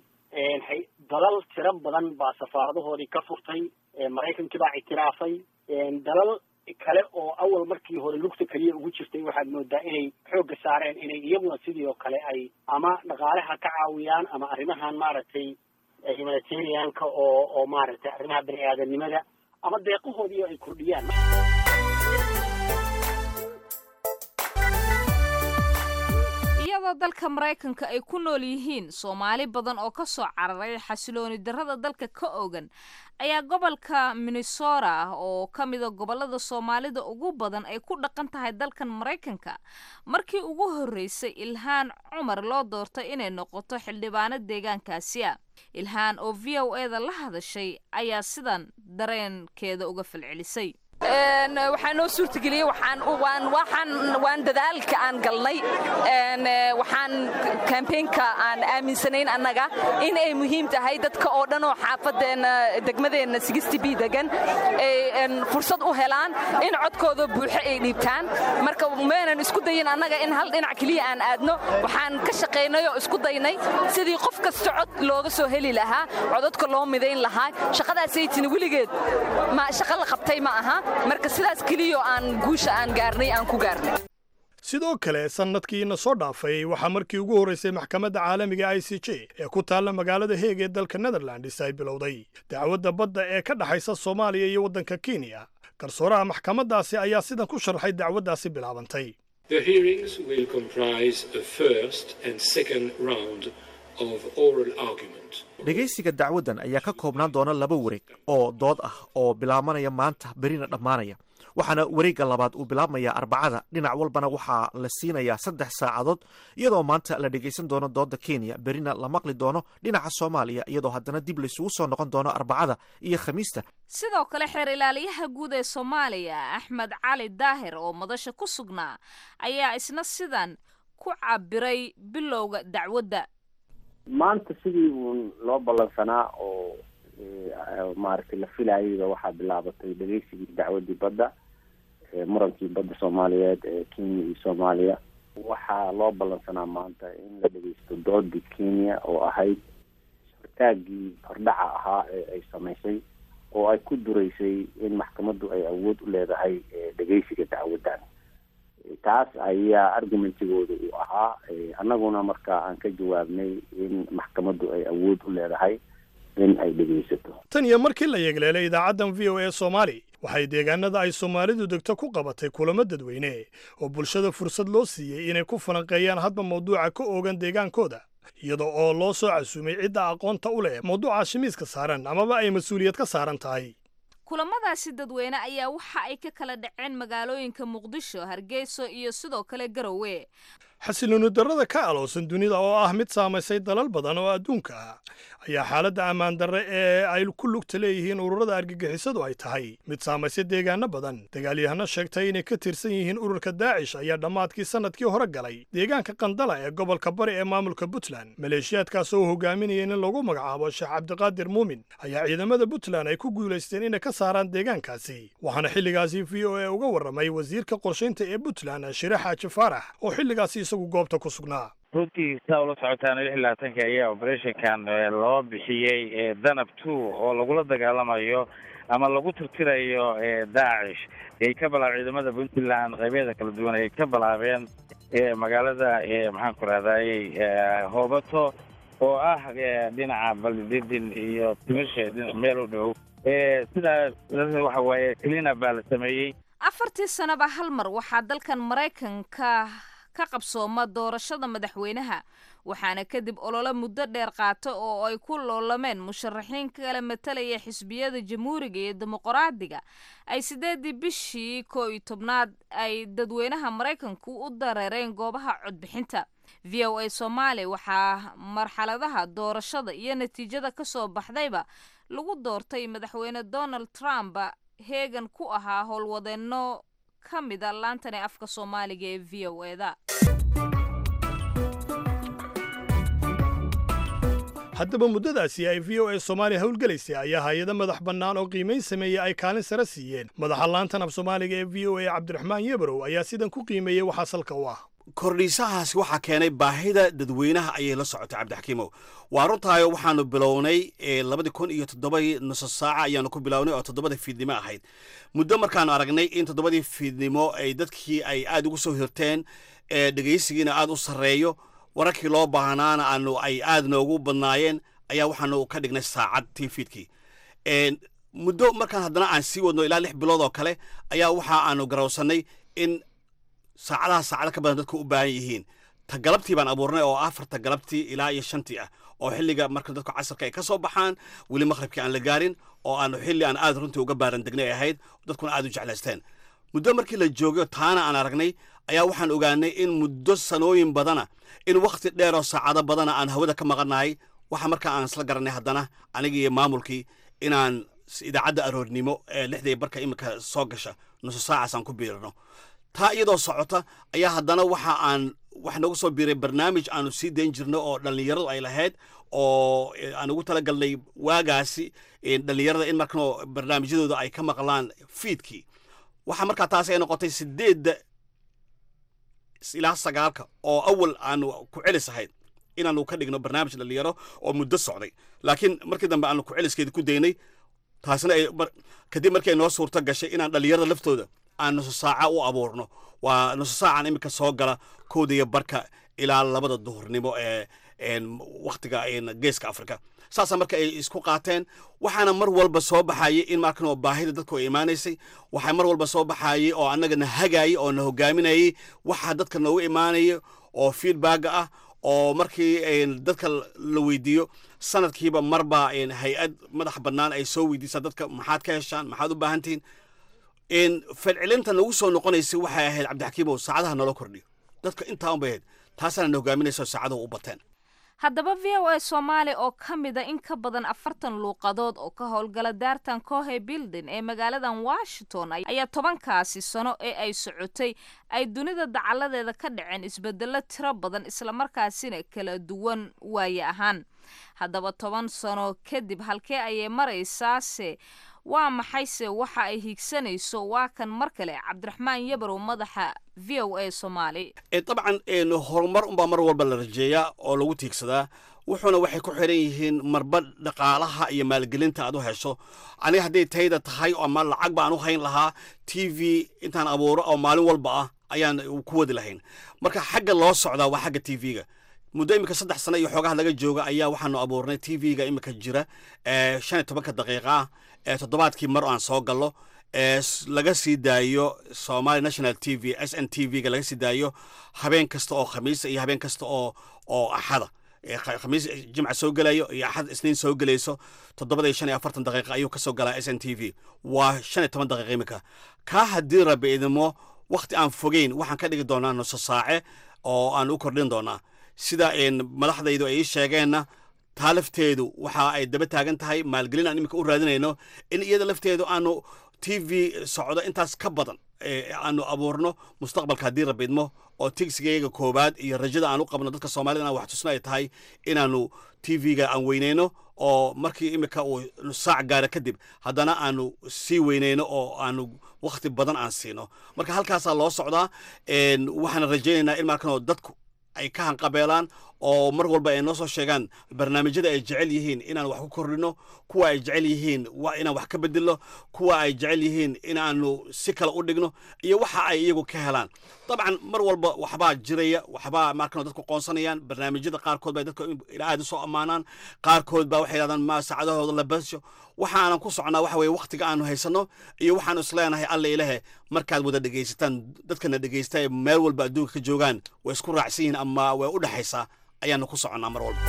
dalal tiro badan baa safaaradahoodii ka furtay maraykankii baa ictiraafay dalal kale oo awal markii hore lugta keliya ugu jirtay waxaad moodaa inay xoogga saareen inay iyaguna sidii oo kale ay ama dhaqaalaha ka caawiyaan ama arrimahan maaragtay humanitarianka oo oo maaragtay arrimaha bani aadanimada ama deeqahoodii ay kordhiyaan iyadoo dalka maraykanka ay ku nool yihiin soomaali badan oo ka soo cararay xasilooni darrada dalka ka ogan ayaa gobolka minnesota oo ka mida gobolada soomaalida ugu badan ay ku dhaqan tahay dalkan maraykanka markii ugu horreysay ilhaan cumar loo doortay inay noqoto xildhibaano deegaankaasi ah ilhaan oo v o e da la hadashay ayaa sidan dareenkeeda uga falcelisay waxaa noo suurtageliyey waxaan waan waxaan waan dadaalka aan galnay waxaan campaignka aan aaminsanayn annaga in ay muhiim tahay dadka oo dhan oo xaafadeena degmadeenna sixty b degan ay fursad u helaan in codkooda buuxo ay dhiibtaan marka maynan isku dayin annaga in hal dhinac keliya aan aadno waxaan ka shaqaynay oo isku daynay sidii qof kasta cod looga soo heli lahaa codadka loo midayn lahaa shaqadaasay tini weligeed ma shaqo la qabtay ma aha marka sidaas keliyo aan guusha aan gaarnay aan ku gaarnay sidoo kale sannadkiina soo dhaafay waxaa markii ugu horraysay maxkamadda caalamiga i c j ee ku taalla magaalada heeg ee dalka netherlands ay bilowday dacwadda badda ee ka dhexaysa soomaaliya iyo waddanka kenya garsooraha maxkamaddaasi ayaa sidan ku sharxay dacwaddaasi bilaabantay The hearings will comprise a first and second round of oral argument. dhegaysiga dacwaddan ayaa ka koobnaan doona laba wareeg oo dood ah oo bilaabanaya maanta berina dhammaanaya waxaana wareegga labaad uu bilaabmayaa arbacada dhinac walbana waxaa la siinayaa saddex saacadood iyadoo maanta la dhegaysan doono doodda kenya berina la maqli doono dhinaca soomaaliya iyadoo haddana dib laysugu soo noqon doono arbacada iyo khamiista sidoo kale xeer ilaaliyaha guud ee soomaaliya axmed cali daahir oo madasha ku sugnaa ayaa isna sidan ku cabiray bilowga dacwadda maanta sidii uun loo ballansanaa oo maaragtay la filayayba waxaa bilaabatay dhegeysigii dacwadii badda murankii badda soomaaliyeed ee kenya iyo soomaaliya waxaa loo ballansanaa maanta in la dhegeysto doodii kenya oo ahayd hortaagii hordhaca ahaa ee ay samaysay oo ay ku dureysay in maxkamaddu ay awood u leedahay dhegeysiga dacwaddan taas ayaa argumentigooda uu ahaa annaguna marka aan ka jawaabnay in maxkamaddu ay awood u leedahay in ay dhegeysato tan iyo markii la yeegleelay idaacaddan v o a soomaali waxay deegaanada ay soomaalidu degto ku qabatay kulamo dadweyne oo bulshada fursad loo siiyey inay ku falanqeeyaan hadba mawduuca ka oogan deegaankooda iyada oo loo soo casuumay cidda aqoonta u leh mawduuca shimiiska saaran amaba ay mas-uuliyad ka saaran tahay kulamadaasi dadweyne ayaa waxa ay ka kala dhaceen magaalooyinka muqdisho hargeyso iyo sidoo kale garowe xasilooni darrada ka aloosan dunida oo ah mid saamaysay dalal badan oo adduunka ah ayaa xaaladda ammaan darre ee ay ku lugta leeyihiin ururada argagixisadu ay tahay mid saamaysay deegaano badan dagaalyahano sheegtay inay ka tirsan yihiin ururka daacish ayaa dhammaadkii sannadkii hore galay deegaanka qandala ee gobolka bari ee maamulka puntland maleeshiyaadkaas oo hogaaminaya in lagu magacaabo sheekh cabdiqaadir muumin ayaa ciidamada puntland ay ku guulaysteen inay ka saaraan deegaankaasi waxaana xilligaasi v o a uga warramay wasiirka qorshaynta ee puntland shire xaaji faarax oo xilligaasi isagu goobta ku sugnaa runtii saa ula socotaan lix iyo labaatanka ayaa operationkan loo bixiyey danab two oo lagula dagaalamayo ama lagu tirtirayo daacish ay ka bilaab ciidamada puntland qaybyada kala duwan ay ka bilaabeen magaalada maxaan ku rahdaayey hoobato oo ah dhinaca baldidin iyo timishe meel u dhow sidaa waxa waaye cleanup baa la sameeyey afartii sanaba hal mar waxaa dalkan maraykanka ka qabsooma doorashada madaxweynaha waxaana kadib olole muddo dheer qaata oo ay ku loolameen musharaxiin kala matalaya xisbiyada jamhuuriga iyo dimuqraadiga ay sideedii bishii koo iyo tobnaad ay dadweynaha maraykanku u dareereen goobaha codbixinta v o a soomaali waxaa marxaladaha doorashada iyo natiijada ka soo baxdayba lagu doortay madaxweyne donald trump heegan ku ahaa howlwadeenno ka mida laantani afka soomaaliga ee v o eda haddaba muddadaasi ay v o a soomaaliya howlgelaysay ayaa hay-ado madax bannaan oo qiimayn sameeyey ay kaalin sare siiyeen madaxa laantan af soomaaliga ee v o a cabdiraxmaan yebrow ayaa sidan ku qiimeeyey waxaa salka u ah kordhiisahaasi waxaa keenay baahida dadweynaha ayay la socotay cabdixakiimow waa runtaayo waxaanu bilownay labadii kun iyo toddobadii nuso saaca ayaanu ku bilownay oo toddobada fiidnimo ahayd muddo markaanu aragnay in toddobadii fiidnimo ay dadkii ay aad ugu soo hirteen dhegaysigiina aad u sarreeyo wararkii loo baahnaana aanu ay aad noogu badnaayeen ayaa waxaanu ka dhignay saacad tii fiidkii muddo markaan haddana aan sii wadno ilaa lix bilood oo kale ayaa waxa aanu garowsannay in saacadaha saacado ka badan dadku u baahan yihiin ta galabtii baan abuurnay oo afarta galabtii ilaa iyo shantii ah oo xilliga marka dadku casarka ay ka soo baxaan weli maqhribkii aan la gaarin oo aanu xilli aan aad runtii uga baaran degnay ahayd dadkuna aad u jeclaysteen muddo markii la joogayo taana aan aragnay ayaa waxaan ogaanay in muddo sanooyin badana in wakhti dheer oo saacado badana aan hawada ka maqannahay waxa markaa aan isla garanay haddana anigii iyo maamulkii inaan idaacadda aroornimo ee lixdii barka iminka soo gasha nuso saacaas aan ku biirino taa iyadoo socota ayaa haddana waxa aan wax noogu soo biiray barnaamij aanu sii dayn jirno oo dhallinyaradu ay lahayd oo aan ugu talagalnay waagaasi dhallinyarada in markan barnaamijyadooda ay ka maqlaan fiidkii waxaa markaa taasi ay noqotay sideedda ilaa sagaalka oo awal aanu ku celis ahayd inaanu ka dhigno barnaamij dhallinyaro oo muddo socday laakiin markii dambe aanu ku celiskeeda ku daynay taasina ay kadib markii ay noo suurto gashay inaan dhallinyarada laftooda aan nuso saaca u abuurno waa nuso saacan iminka soo gala kooda iyo barka ilaa labada duhurnimo ee wakhtiga geeska afrika saasa marka ay isku qaateen waxaana mar walba soo baxayay in markan oo baahida dadku ay imaanaysay waxaa mar walba soo baxayay oo annagana hagaayay oo na hogaaminayay waxaa dadka noogu imaanaya oo feedbacga ah oo markii dadka la weydiiyo sanadkiiba marba hay-ad madax bannaan ay soo weydiisaa dadka maxaad ka heshaan maxaad u baahan tihiin falcelinta nagu soo noqonaysay waxay ahayd cabdixakiimow saacadaha naloo kordhiyo dadka intaa unbay ahayd taasaana na hogaaminaysa oo saacaduhu u bateen haddaba v o a soomaali oo ka mida in ka badan afartan luuqadood oo ka howlgala daartan cohe building ee magaaladan washington ayaa tobankaasi sano ee ay socotay ay dunida dacaladeeda ka dhaceen isbedelo tiro badan islamarkaasina kala duwan waaye ahaan haddaba toban sano kadib halkee ayay maraysaase waa maxayse waxa ay hiigsanayso waa kan mar kale cabdiraxmaan yabarow madaxa v o a soomaali dabcan horumar unbaa mar walba la rajeeyaa oo lagu tiigsadaa wuxuuna waxay ku xiran yihiin marba dhaqaalaha iyo maalgelinta aad u hesho aniga hadday tayda tahay ama lacag baan u hayn lahaa t v intaan abuuro oo maalin walba ah ayaan ku wadi lahayn marka xagga loo socdaa waa xagga t v-ga muddo iminka saddex sano iyo xoogaha laga jooga ayaa waxaanu abuurnay t v-ga iminka jira shan iyo tobanka daqiiqa ah ee toddobaadkii mar aan soo gallo ee laga sii daayo somali national t v s n t v-ga laga sii daayo habeen kasta oo khamiisa iyo habeen kasta oo oo axada khamiis jimca soo gelayo iyo axad isniin soo gelayso toddobada iyo shan iyo afartan daqiiqa ayuu ka soo galaa s n t v waa shan iyo toban daqiiqa iminka kaa haddii rabi idimo wakhti aan fogeyn waxaan ka dhigi doonaa nuso saace oo aan u kordhin doonaa sida madaxdaydu ay ii sheegeenna taa lafteedu waxa ay daba taagan tahay maalgelin aan iminka u raadinayno in iyada lafteedu aanu t v socdo intaas ka badan aanu abuurno mustaqbalka haddii rabbi idmo oo tigsigayga koowaad iyo rajada aan u qabno dadka soomaalida inaan wax tusno ay tahay inaanu t v-ga aan weyneyno oo markii iminka uu saac gaara kadib haddana aanu sii weyneyno oo aanu wakhti badan aan siino marka halkaasaa loo socdaa waxaana rajaynaynaa in markanoo dadku ay ka hanqabeelaan oo mar walba ay noo soo sheegaan barnaamijyada ay jecel yihiin inaan wax ku kordhino kuwa ay jecel yihiin inaan wax ka bedelno kuwa ay jecel yihiin inaanu si kale u dhigno iyo waxa ay iyagu ka helaan dabcan mar walba waxbaa jiraya waxbaa markan dadku qoonsanayaan barnaamijyada qaarkood bay dadka aad u soo ammaanaan qaarkood baa waxay yidhahdaan ma saacadahooda la basho waxaanan ku socnaa waxa weye wakhtiga aanu haysanno iyo waxaanu isleenahay alla ilahe markaad wada dhegaysataan dadkana dhegaysta ee meel walba adduunka ka joogaan way isku raacsan yihiin ama way u dhexaysaa ayaanu ku soconnaa mar walba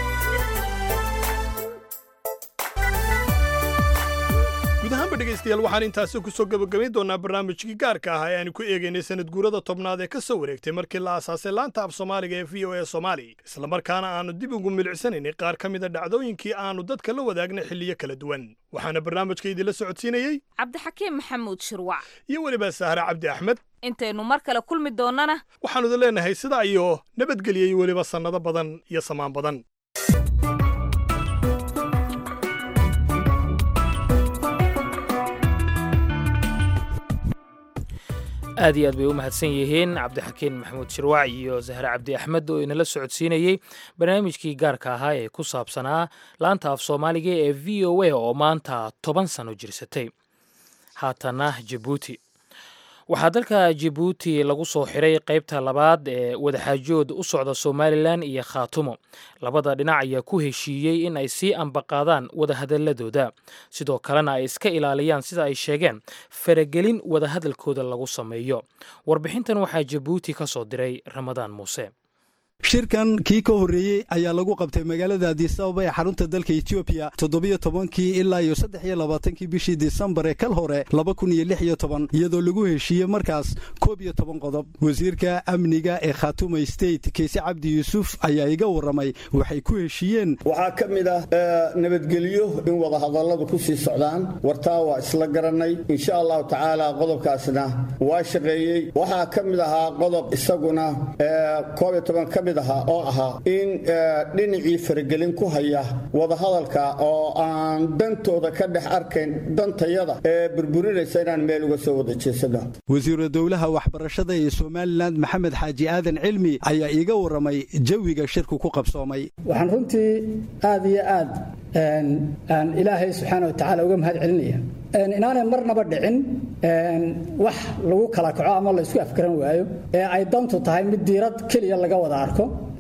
guud ahaanba dhegaystayaal waxaan intaasi ku soo gebagabayn doonaa barnaamijkii gaarka ah ee aanu ku eegaynay sanad guurada tobnaad ee ka soo wareegtay markii la aasaasay laanta af soomaaliga ee v o a soomaali islamarkaana aanu dib ugu milicsanaynay qaar ka mida dhacdooyinkii aanu dadka la wadaagnay xilliyo kala duwan waxaana barnaamijka idinla socodsiinayey cabdixakiim maxamuud shirwac iyo weliba sahre cabdi axmed intaynu mar kale kulmi doonnana waxaanu idin leenahay sidaa iyo nabadgeliyay weliba sannado badan iyo samaan badan aad iyo aad bay u mahadsan yihiin cabdixakiin maxamuud shirwac iyo zahre cabdi axmed oo inala socodsiinayey barnaamijkii gaarka ahaa ee ku saabsanaa laanta af soomaaliga ee v o a oo maanta toban sano jirsatay haatana jabuuti waxaa dalka jabuuti lagu soo xiray qaybta labaad ee wadaxaajood u socda somalilan iyo khaatumo labada dhinac ayaa ku heshiiyey in ay sii ambaqaadaan wadahadaladooda sidoo kalena ay iska ilaaliyaan sida ay sheegeen faragelin wadahadalkooda lagu sameeyo warbixintan waxaa jabuuti ka soo diray ramadaan muuse shirkan kii ka horreeyey ayaa lagu qabtay magaalada adisababa ee xarunta dalka etoobiya toddobiyo tobankii ilaa iyo saddex iyo labaatankii bishii disembar ee kal hore laba kun iyo lix iyo toban iyadoo lagu heshiiyey markaas koob iyo toban qodob wasiirka amniga ee khaatuma state keise cabdi yuusuf ayaa iga warramay waxay ku heshiiyeen waxaa ka mid ah nabadgelyo in wadahadalladu ku sii socdaan wartaa waa isla garannay insha allahu tacaala qodobkaasna waa shaqeeyey waxaa ka mid ahaa qodob isaguna koob iyo toban ka mid oo ahaa in dhinacii faragelin ku haya wadahadalka oo aan dantooda ka dhex arkayn dantayada ee burburinaysa inaan meel uga soo wada jeesano wasiiru dowlaha waxbarashada ee somalilan maxamed xaaji aadan cilmi ayaa iiga warramay jawiga shirku ku qabsoomay waxaan runtii aad iyo aad aan ilaahay subxaana wa tacaala uga mahad celinaya inaanay marnaba dhicin wax lagu kala kaco ama la isku afgaran waayo ee ay dantu tahay mid diirad keliya laga wada arko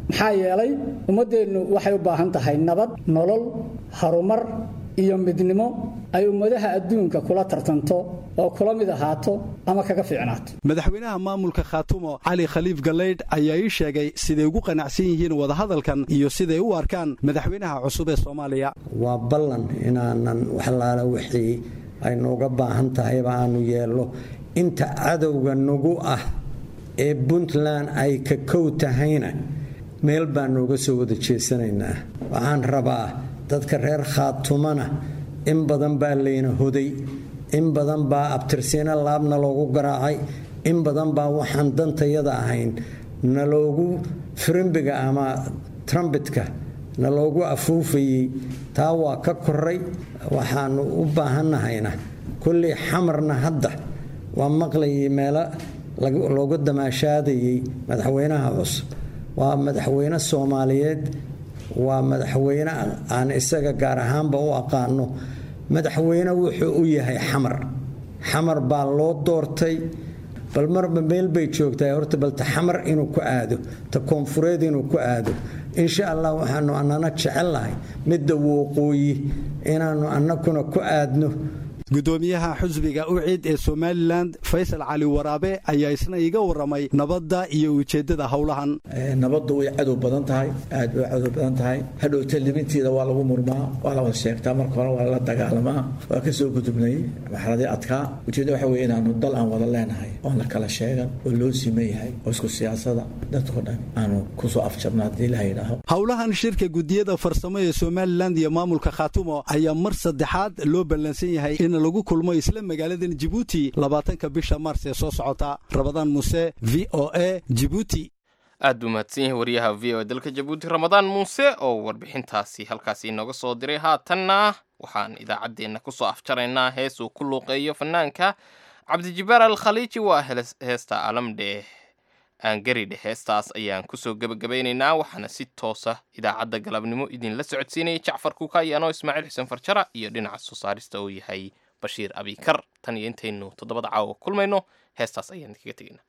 maxaa yeelay ummaddeennu waxay u baahan tahay nabad nolol harumar iyo midnimo ay ummadaha adduunka kula tartanto oo kula mid ahaato ama kaga fiicnaato madaxweynaha maamulka khaatumo cali khaliif galeydh ayaa ii sheegay siday ugu qanacsan yihiin wadahadalkan iyo siday u arkaan madaxweynaha cusub ee soomaaliya waa ballan inaanan waxlaala wixii ay nooga baahan tahayba aanu yeelno inta cadowga nagu ah ee puntland ay ka kow tahayna meel baan nooga soo wada jeesanaynaa waxaan rabaa dadka reer khaatumana in badan baa layna hoday in badan baa abtirsiino laabna loogu garaacay in badan baa waxaan dantayada ahayn naloogu firimbiga ama trumbitka naloogu afuufayey taa waa ka koray waxaanu u baahannahayna kullii xamarna hadda waa maqlayay meelo looga damaashaadayey madaxweynaha cusub waa madaxweyne soomaaliyeed waa madaxweyne aan isaga gaar ahaanba u aqaano madaxweyne wuxuu u yahay xamar xamar baa loo doortay bal marba meel bay joogtaa horta balta xamar inuu ku aado ta koonfureed inuu ku aado insha allah waxaanu annana jecelnahay midda wooqooyi inaannu annakuna ku aadno gudoomiyaha xusbiga ucid ee somalilan faysal cali waraabe ayaa isna iga waramay nabadda iyo ujeeddada howlahan nabaddu way cadow badan tahay aad bay cadow badan tahay hadhowta libinteeda waa lagu murmaa waa la wada sheegtaa marka hore waa lala dagaalamaa waa ka soo gudubnay marxaladii adkaa ujeedda waxa weye inaanu dal aan wada leenahay oon la kala sheegan oo loo siman yahay oo isku siyaasada dadkoo dhan aanu kusoo afjabna haddii ilaha yidhaaho howlahan shirka gudiyada farsamo ee somalilan iyo maamulka khaatumo ayaa mar saddexaad loo ballansan yahay in lagu kulmo isla magaaladan jibuuti labaatanka bisha maars ee soo socota rabadaan muuse v o a jibuuti aad buu mahadsan yahay wariyaha v o e dalka jabuuti ramadaan muuse oo warbixintaasi halkaasi inooga soo diray haatanna waxaan idaacaddeenna kusoo afjaraynaa hees uu ku luuqeeyo fanaanka cabdijibaar al khaliiji waa heesta alamdheeh aangaridhe heestaas ayaan kusoo gebagabaynaynaa waxaana si toosa idaacadda galabnimo idinla socodsiinayay jacfar kuukaayi anoo ismaaciil xuseen farjara iyo dhinaca soo saarista uu yahay bashiir abikar tan iyo intaynu toddobada caawa kulmayno heestaas ayaan idinkaga tegaynaa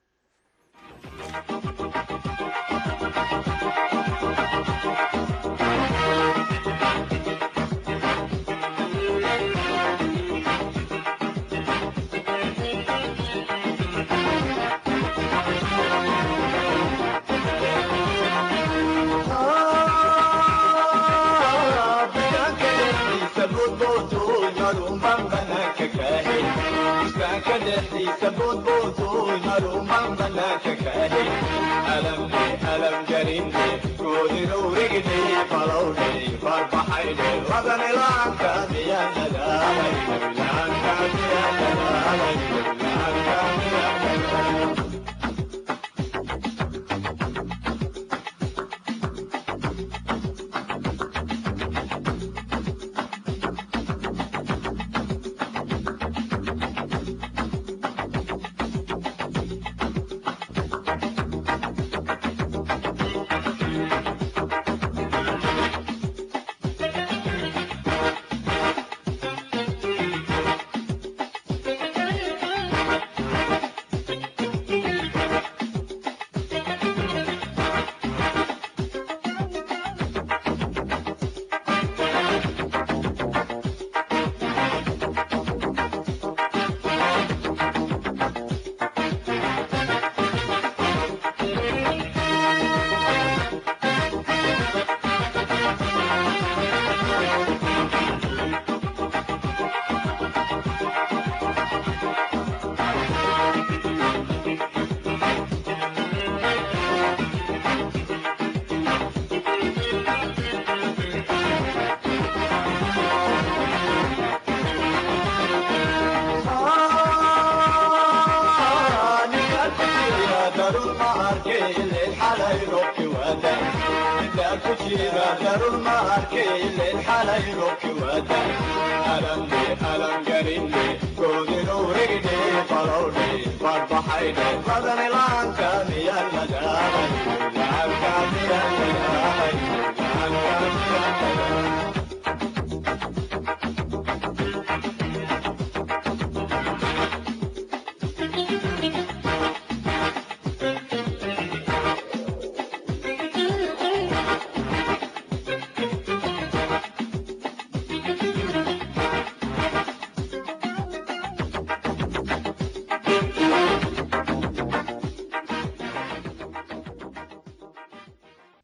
Farbaxayde, madanilaanka miyaa laga